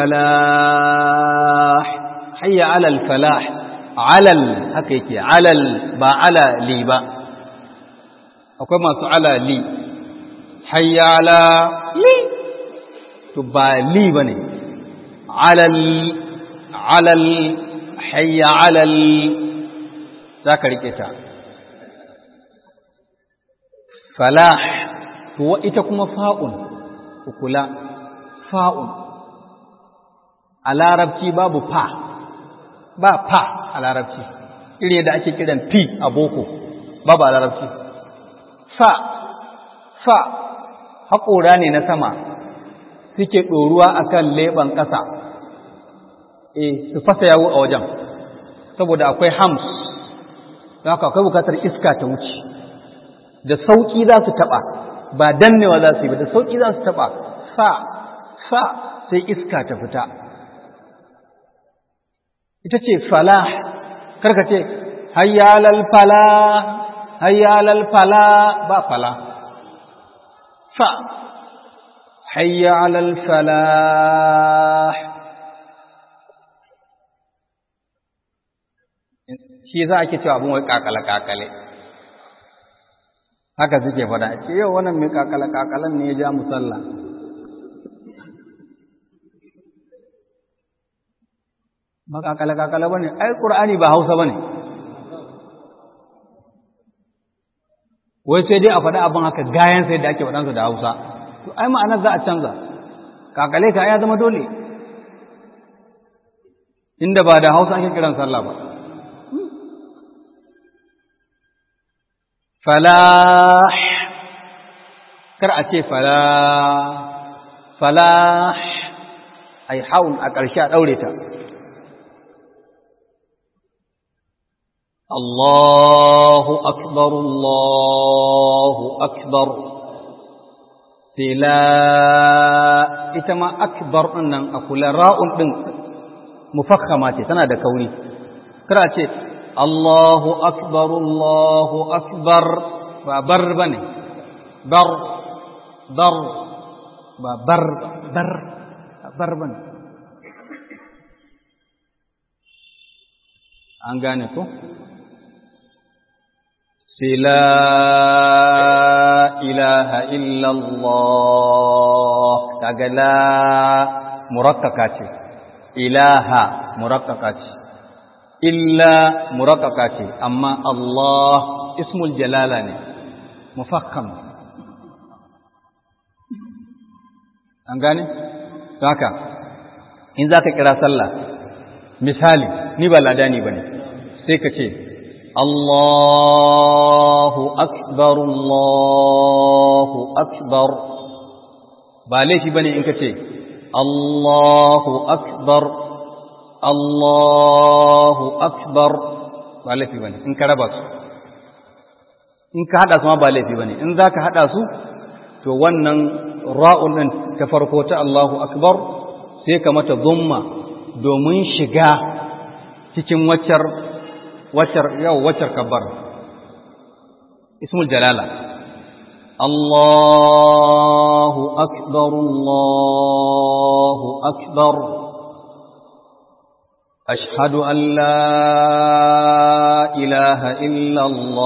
falah hayya ala falah alal haka yake alal ba ala li ba akwai masu ala li hayya ala li to ba li ba ne alal alal hayya alal za ka riƙe ta falah to ita kuma fa'un kula fa'un a larabci babu fa ba fa a larabci iri da ake kiran fi a boko babu a larabci fa fa haƙora ne na sama suke ɗoruwa a kan leɓen ƙasa e su fasa yawo a wajen saboda akwai hams don haka akwai bukatar iska ta wuce da sauƙi za su taɓa ba dannewa za su yi ba da sauƙi za su taɓa fa fa sai iska ta fita ita ce falah karka ce hayyalal fala hayyalal fala ba fala fa hayyalal falah shi za a ke cewa abin wai kakale-kakale haka suke fada ce yau wannan mai kakale-kakalen ne ya ja musalla ba kakale-kakale ba ne ai ƙur'ani ba hausa ba ne wai sai dai a faɗa abin haka gayan sai da ake faɗansa da hausa to ai ma'anar za a canza kakale ka ya zama dole inda ba da hausa ake kiran sallah ba falah kar a ce falah falah ai haun a ƙarshe a ɗaure ta Allahu akbar Allahu akbar fila ita ma akbar ɗin nan a kula ra'un ɗin mufakkama ce tana da kauri kar a ce Allahu akbar Allahu akbar ba bar bane bar bar ba bar bar bar bane an gane ko sai la ilaha illallah kaga la murakkaka ce ilaha murakkaka ce illa murakkaka ce amma Allah ismul jalala ne mufakkam an gane haka in zaka kira sallah misali ni ba ladani bane sai ka ce Allahu akbar Allahu akbar ba laifi bane in ka ce Allahu akbar Allahu akbar ba laifi bane in ka raba su in ka hada su ma ba laifi bane in zaka hada su to wannan ra'un din ta farko ta Allahu akbar sai ka mata dhamma domin shiga cikin waccar waccar yau waccar kabbar ismul jalala الله أكبر الله أكبر أشهد أن لا إله إلا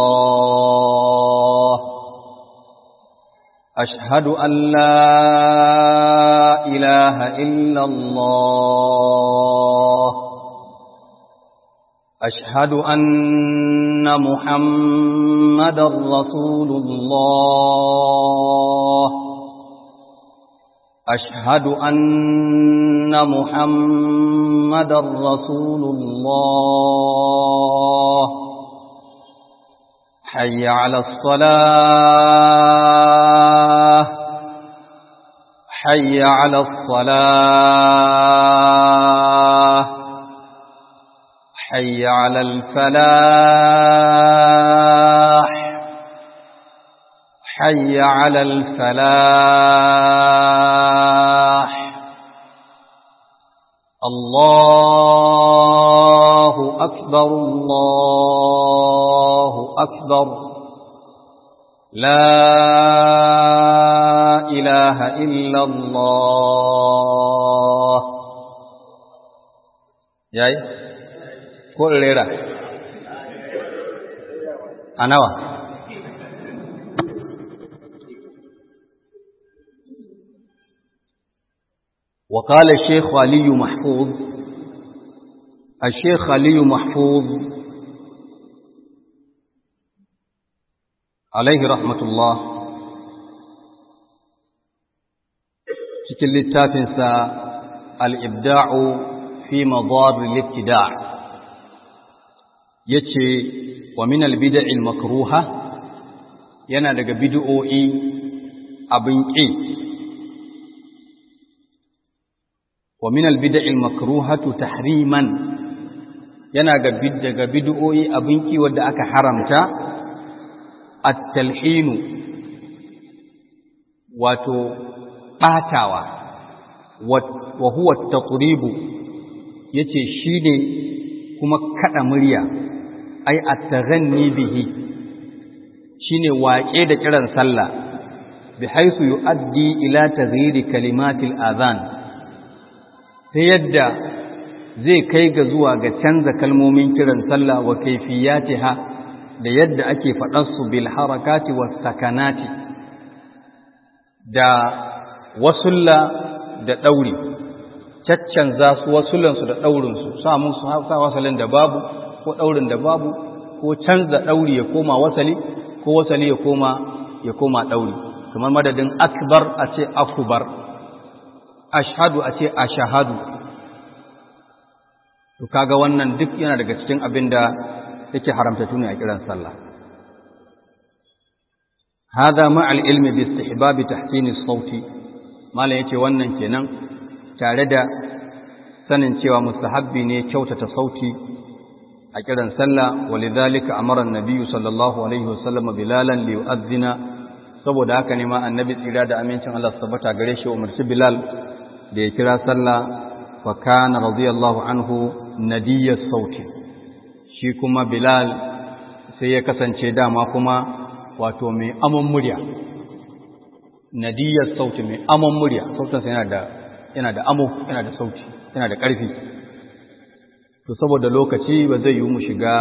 الله أشهد أن لا إله إلا الله أشهد أن محمد رسول الله أشهد أن محمد رسول الله حي على الصلاة حي على الصلاة حي على الفلاح حي على الفلاح الله أكبر الله أكبر لا إله إلا الله yayi ko rera a nawa وقال الشيخ علي محفوظ الشيخ علي محفوظ عليه رحمة الله cikin littafinsa al'ibda'u fi mazar libtida ya ce wa min albida'il makruha yana daga bid'o'i abin ƙi wa min albida'il makruhatu tahriman yana daga bid'o'i abin ƙi wadda aka haramta at-talhinu wato ɓatawa wa huwa taqribu yace shine kuma kada murya ai at-taghanni bihi shine waƙe da kiran sallah bi haythu yuaddi ila taghyiri kalimatil adhan ta yadda zai kai ga zuwa ga canza kalmomin kiran sallah wa kaifiyatiha da yadda ake faɗarsu bil harakati was sakanati da wasulla da ɗauri caccanza su wasullansu da ɗaurinsu sa musu sa wasalin da babu ko ɗaurin da babu ko canza ɗauri ya koma wasali ko wasali ya koma ya koma ɗauri kamar madadin akbar a ce akubar ashhadu a ce ashahadu to kaga wannan duk yana daga cikin abin da yake haramta tuni a kiran sallah hada ma'al ilmi bi istihbab tahsin as-sauti mallan yace wannan kenan tare da sanin cewa mustahabbi ne kyautata sauti a kiran sallah walidhalika amara an-nabiy sallallahu alaihi wasallam bilalan li yu'adhdhina saboda haka ne ma annabi tsira da amincin Allah tabbata gare shi umarci bilal da ya kira sallah fa kana radiyallahu anhu nadiyas sauti shi kuma bilal sai ya kasance dama kuma wato mai amon murya nadiyar sauti mai amon murya sautinsa yana da yana da amo yana da sauti yana da ƙarfi to saboda lokaci ba zai yi mu shiga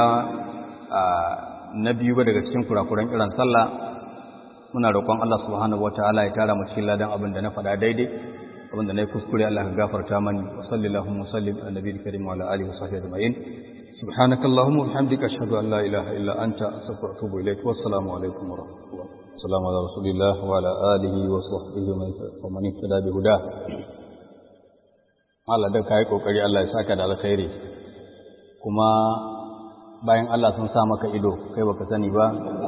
na biyu ba daga cikin kurakuran kiran sallah muna roƙon Allah subhanahu wataala ya tara mu cikin ladan abin da na faɗa daidai abin da na yi kuskure Allah ka gafarta mani wa sallallahu wa sallim ala nabiyil karim wa ala alihi wa sahbihi ajma'in سبحانك اللهم وبحمدك أشهد أن لا إله إلا أنت أستغفرك وأتوب إليك والسلام عليكم ورحمة الله السلام على رسول الله وعلى آله وصحبه ومن اهتدى بهداه Allah da kai kokari Allah ya saka da alkhairi kuma bayan Allah sun sa maka ido kai baka sani ba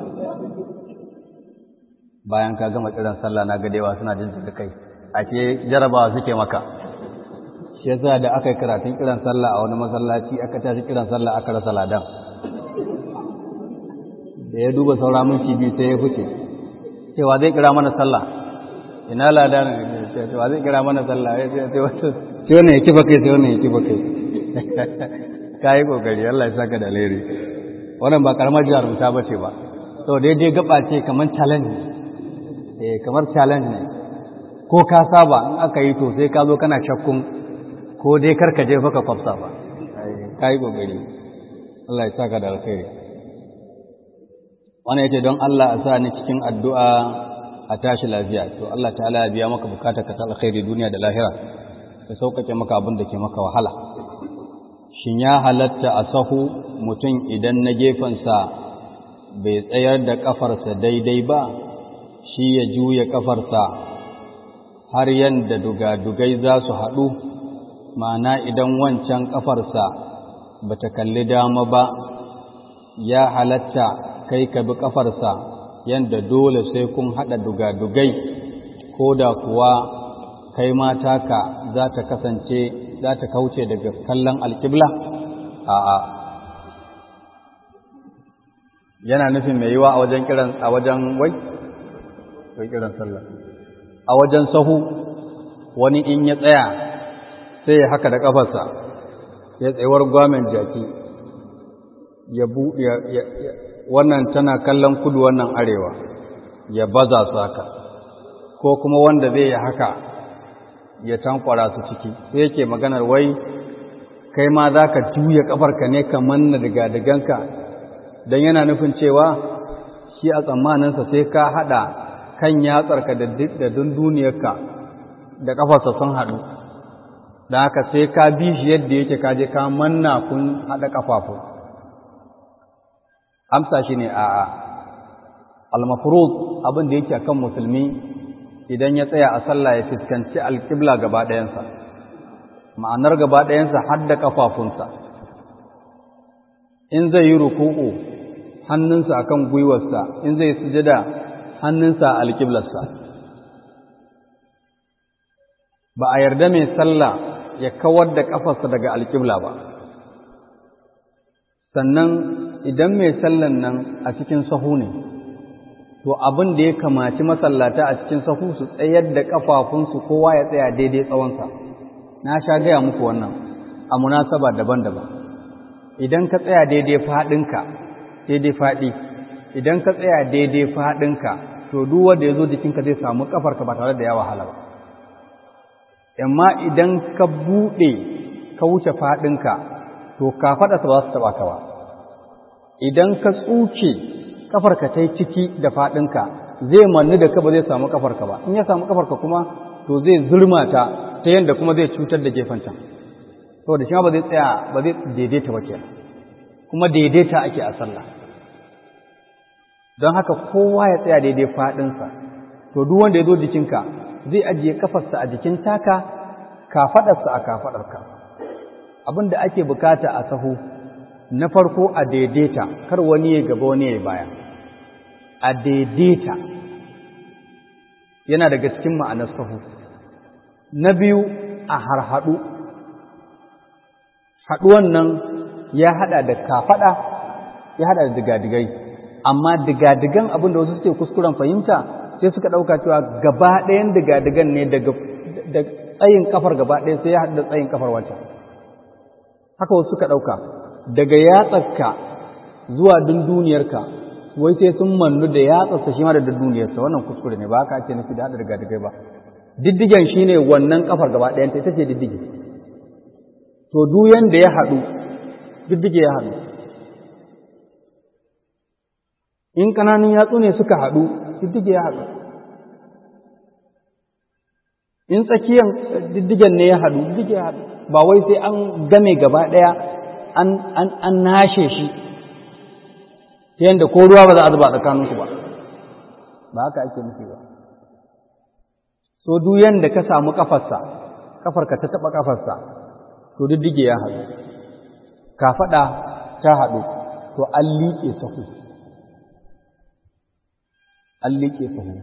bayan ka gama kiran sallah na gadewa suna jin da kai ake jarabawa suke maka shi yasa da aka yi karatun kiran sallah a wani masallaci aka tashi kiran sallah aka rasa ladan da ya duba saura minti biyu sai ya fice cewa zai kira mana sallah ina ladan cewa zai kira mana sallah ya ce wato sai wannan ya kifa kai sai wannan ya kifa kai ka yi kokari Allah ya saka da alheri wannan ba karamar jarumta ba ce ba sau daidai gaba ce kamar challenge eh kamar challenge ne ko ka saba in aka yi to sai ka zo kana shakkun ko dai karka je baka kwafsa ba ka yi kokari Allah ya saka da alkhairi wannan yace don Allah a sa ni cikin addu'a a tashi lafiya to Allah ta'ala ya biya maka bukatar ka ta alkhairi duniya da lahira ya sauƙaƙe maka abin da ke maka wahala shin ya halatta a sahu mutum idan na gefensa bai tsayar da ƙafarsa daidai ba shi ya juya ƙafarsa har yadda dugadugai za su haɗu ma'ana idan wancan ƙafarsa ba ta kalli dama ba ya halatta kai ka bi ƙafarsa yadda dole sai kun haɗa dugadugai ko da kuwa kai mata ka za ta kasance za ta kauce daga kallon alƙibla a'a yana nufin mai yiwa a wajen kiran a wajen wai wai kiran sallah a wajen sahu wani in ya tsaya sai ya haka da kafarsa ya tsayuwar gwamen jaki ya buɗe wannan tana kallon kudu wannan arewa ya baza su haka ko kuma wanda zai yi haka ya tankwara su ciki sai yake maganar wai kai ma za ka juya kafarka ne ka manna daga daganka don yana nufin cewa shi a tsammaninsa sai ka haɗa kan yatsarka da dunduniyarka da ƙafarsa sun haɗu da haka sai ka bi shi yadda yake kaje ka manna kun haɗa ƙafafu amsa shi ne a'a almafurud abin da yake kan musulmi idan ya tsaya a sallah ya fuskanci alƙibla gaba ɗayansa ma'anar gaba ɗayansa har da ƙafafunsa in zai yi ruku'u hannunsa akan gwiwarsa in zai sujada hannunsa a alƙiblarsa ba a yarda mai sallah ya kawar da ƙafarsa daga alƙibla ba sannan idan mai sallan nan a cikin sahu ne to abin da ya kamaci masallata a cikin sahu su tsayar da ƙafafunsu kowa ya tsaya daidai tsawonsa na sha gaya muku wannan a munasaba daban-daban idan ka tsaya daidai faɗinka daidai faɗi idan ka tsaya daidai faɗinka to duk wanda ya zo jikinka zai samu ƙafarka ba tare da ya wahala ba amma idan ka buɗe ka wuce faɗinka to ka faɗasa ba za su taɓa ka ba idan ka tsuke ƙafarka ta yi ciki da faɗinka zai manni da ka ba zai samu ƙafarka ba in ya samu ƙafarka kuma to zai zurma ta ta yadda kuma zai cutar da gefen can saboda shi ba zai tsaya ba zai daidaita ba kenan kuma daidaita ake a sallah don haka kowa ya tsaya daidai faɗinsa to duk wanda ya zo jikinka zai ajiye kafarsa a jikin taka kafaɗarsa a kafaɗarka abin da ake bukata a sahu na farko a daidaita kar wani ya gaba wani ya baya a daidaita yana daga cikin ma'anar sahu na biyu a harhaɗu haɗuwan nan ya haɗa da kafaɗa ya haɗa da digadigai amma digadigan abin da wasu suke kuskuren fahimta sai suka ɗauka cewa gaba ɗayan digadigan ne daga tsayin kafar gaba ɗaya sai ya haɗu da tsayin kafar wancan haka wasu suka ɗauka daga yatsarka zuwa dunduniyarka wai sai sun mannu da yatsarsa shi ma da dunduniyarsa wannan kuskure ne ba haka ake nufi da haɗa digadigai ba diddigen shine wannan kafar gaba ɗayan ta ita ce diddige to duk yanda ya haɗu diddige ya haɗu in ƙananun yatsu ne suka haɗu diddige ya haɗu in tsakiyan diddigen ne ya haɗu diddige ya haɗu ba wai sai an game gaba ɗaya an nashe shi ta yadda ko ruwa ba za a zuba tsakaninku ba ba haka ake nufi ba so duk yanda ka samu kafarsa kafarka ta taɓa kafarsa to diddige ya haɗu kafaɗa ta haɗu to an liƙe sahu an liƙe sahu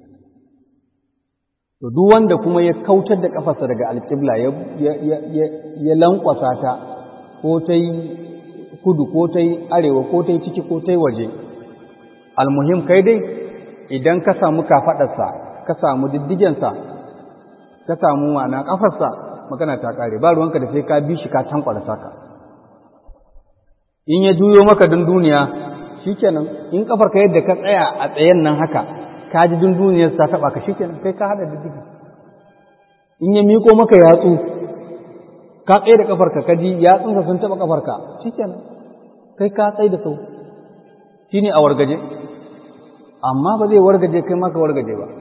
to duk wanda kuma ya kautar da kafarsa daga alƙibla ya lankwasa ta ko ta yi kudu ko ta yi arewa ko ta yi ciki ko ta yi waje almuhim kai dai idan ka samu kafaɗarsa ka samu diddigensa ka samu ma'ana ƙafarsa magana ta ƙare ba ruwanka da sai ka bi shi ka tankwara saka in ya juyo maka don duniya shikenan in kafar ka yadda ka tsaya a tsayen nan haka ka ji dunduniyar ta taba ka shikenan kai ka hada diddigi in ya miko maka yatsu ka tsaye da kafarka ka ji yatsunsa sun taba kafarka shikenan kai ka tsaye da sau shine a wargaje amma ba zai wargaje kai ma ka wargaje ba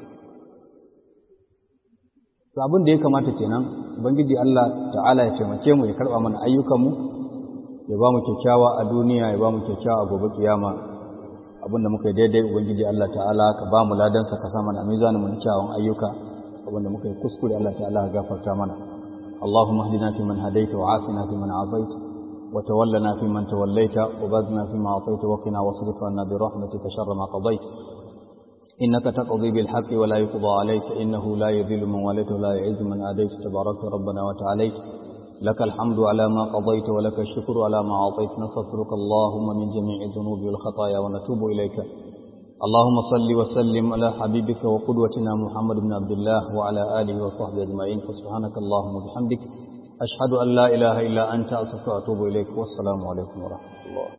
to abin da ya kamata kenan ubangiji Allah ta'ala ya taimake mu ya karba mana ayyukanmu ya ba mu kyakkyawa a duniya ya ba mu kyakkyawa a gobe kiyama abinda muka yi daidai ubangiji Allah ta'ala ka ba mu ladansa ka sa mana a mizanin mu kyawun ayyuka abinda muka yi kuskure Allah ta'ala ka gafarta mana اللهم اهدنا فيمن هديت وعافنا فيمن عافيت وتولنا فيمن توليت وبارنا فيما اعطيت وقنا واصرف عنا برحمتك شر ما قضيت إنك تقضي بالحق ولا يقضى عليك إنه لا يذل من واليت ولا يعز من آديت تبارك ربنا وتعاليت لك الحمد على ما قضيت ولك الشكر على ما أعطيت نستغفرك اللهم من جميع الذنوب والخطايا ونتوب إليك اللهم صل وسلم على حبيبك وقدوتنا محمد بن عبد الله وعلى آله وصحبه أجمعين فسبحانك اللهم وبحمدك أشهد أن لا إله إلا أنت أستغفرك وأتوب إليك والسلام عليكم ورحمة الله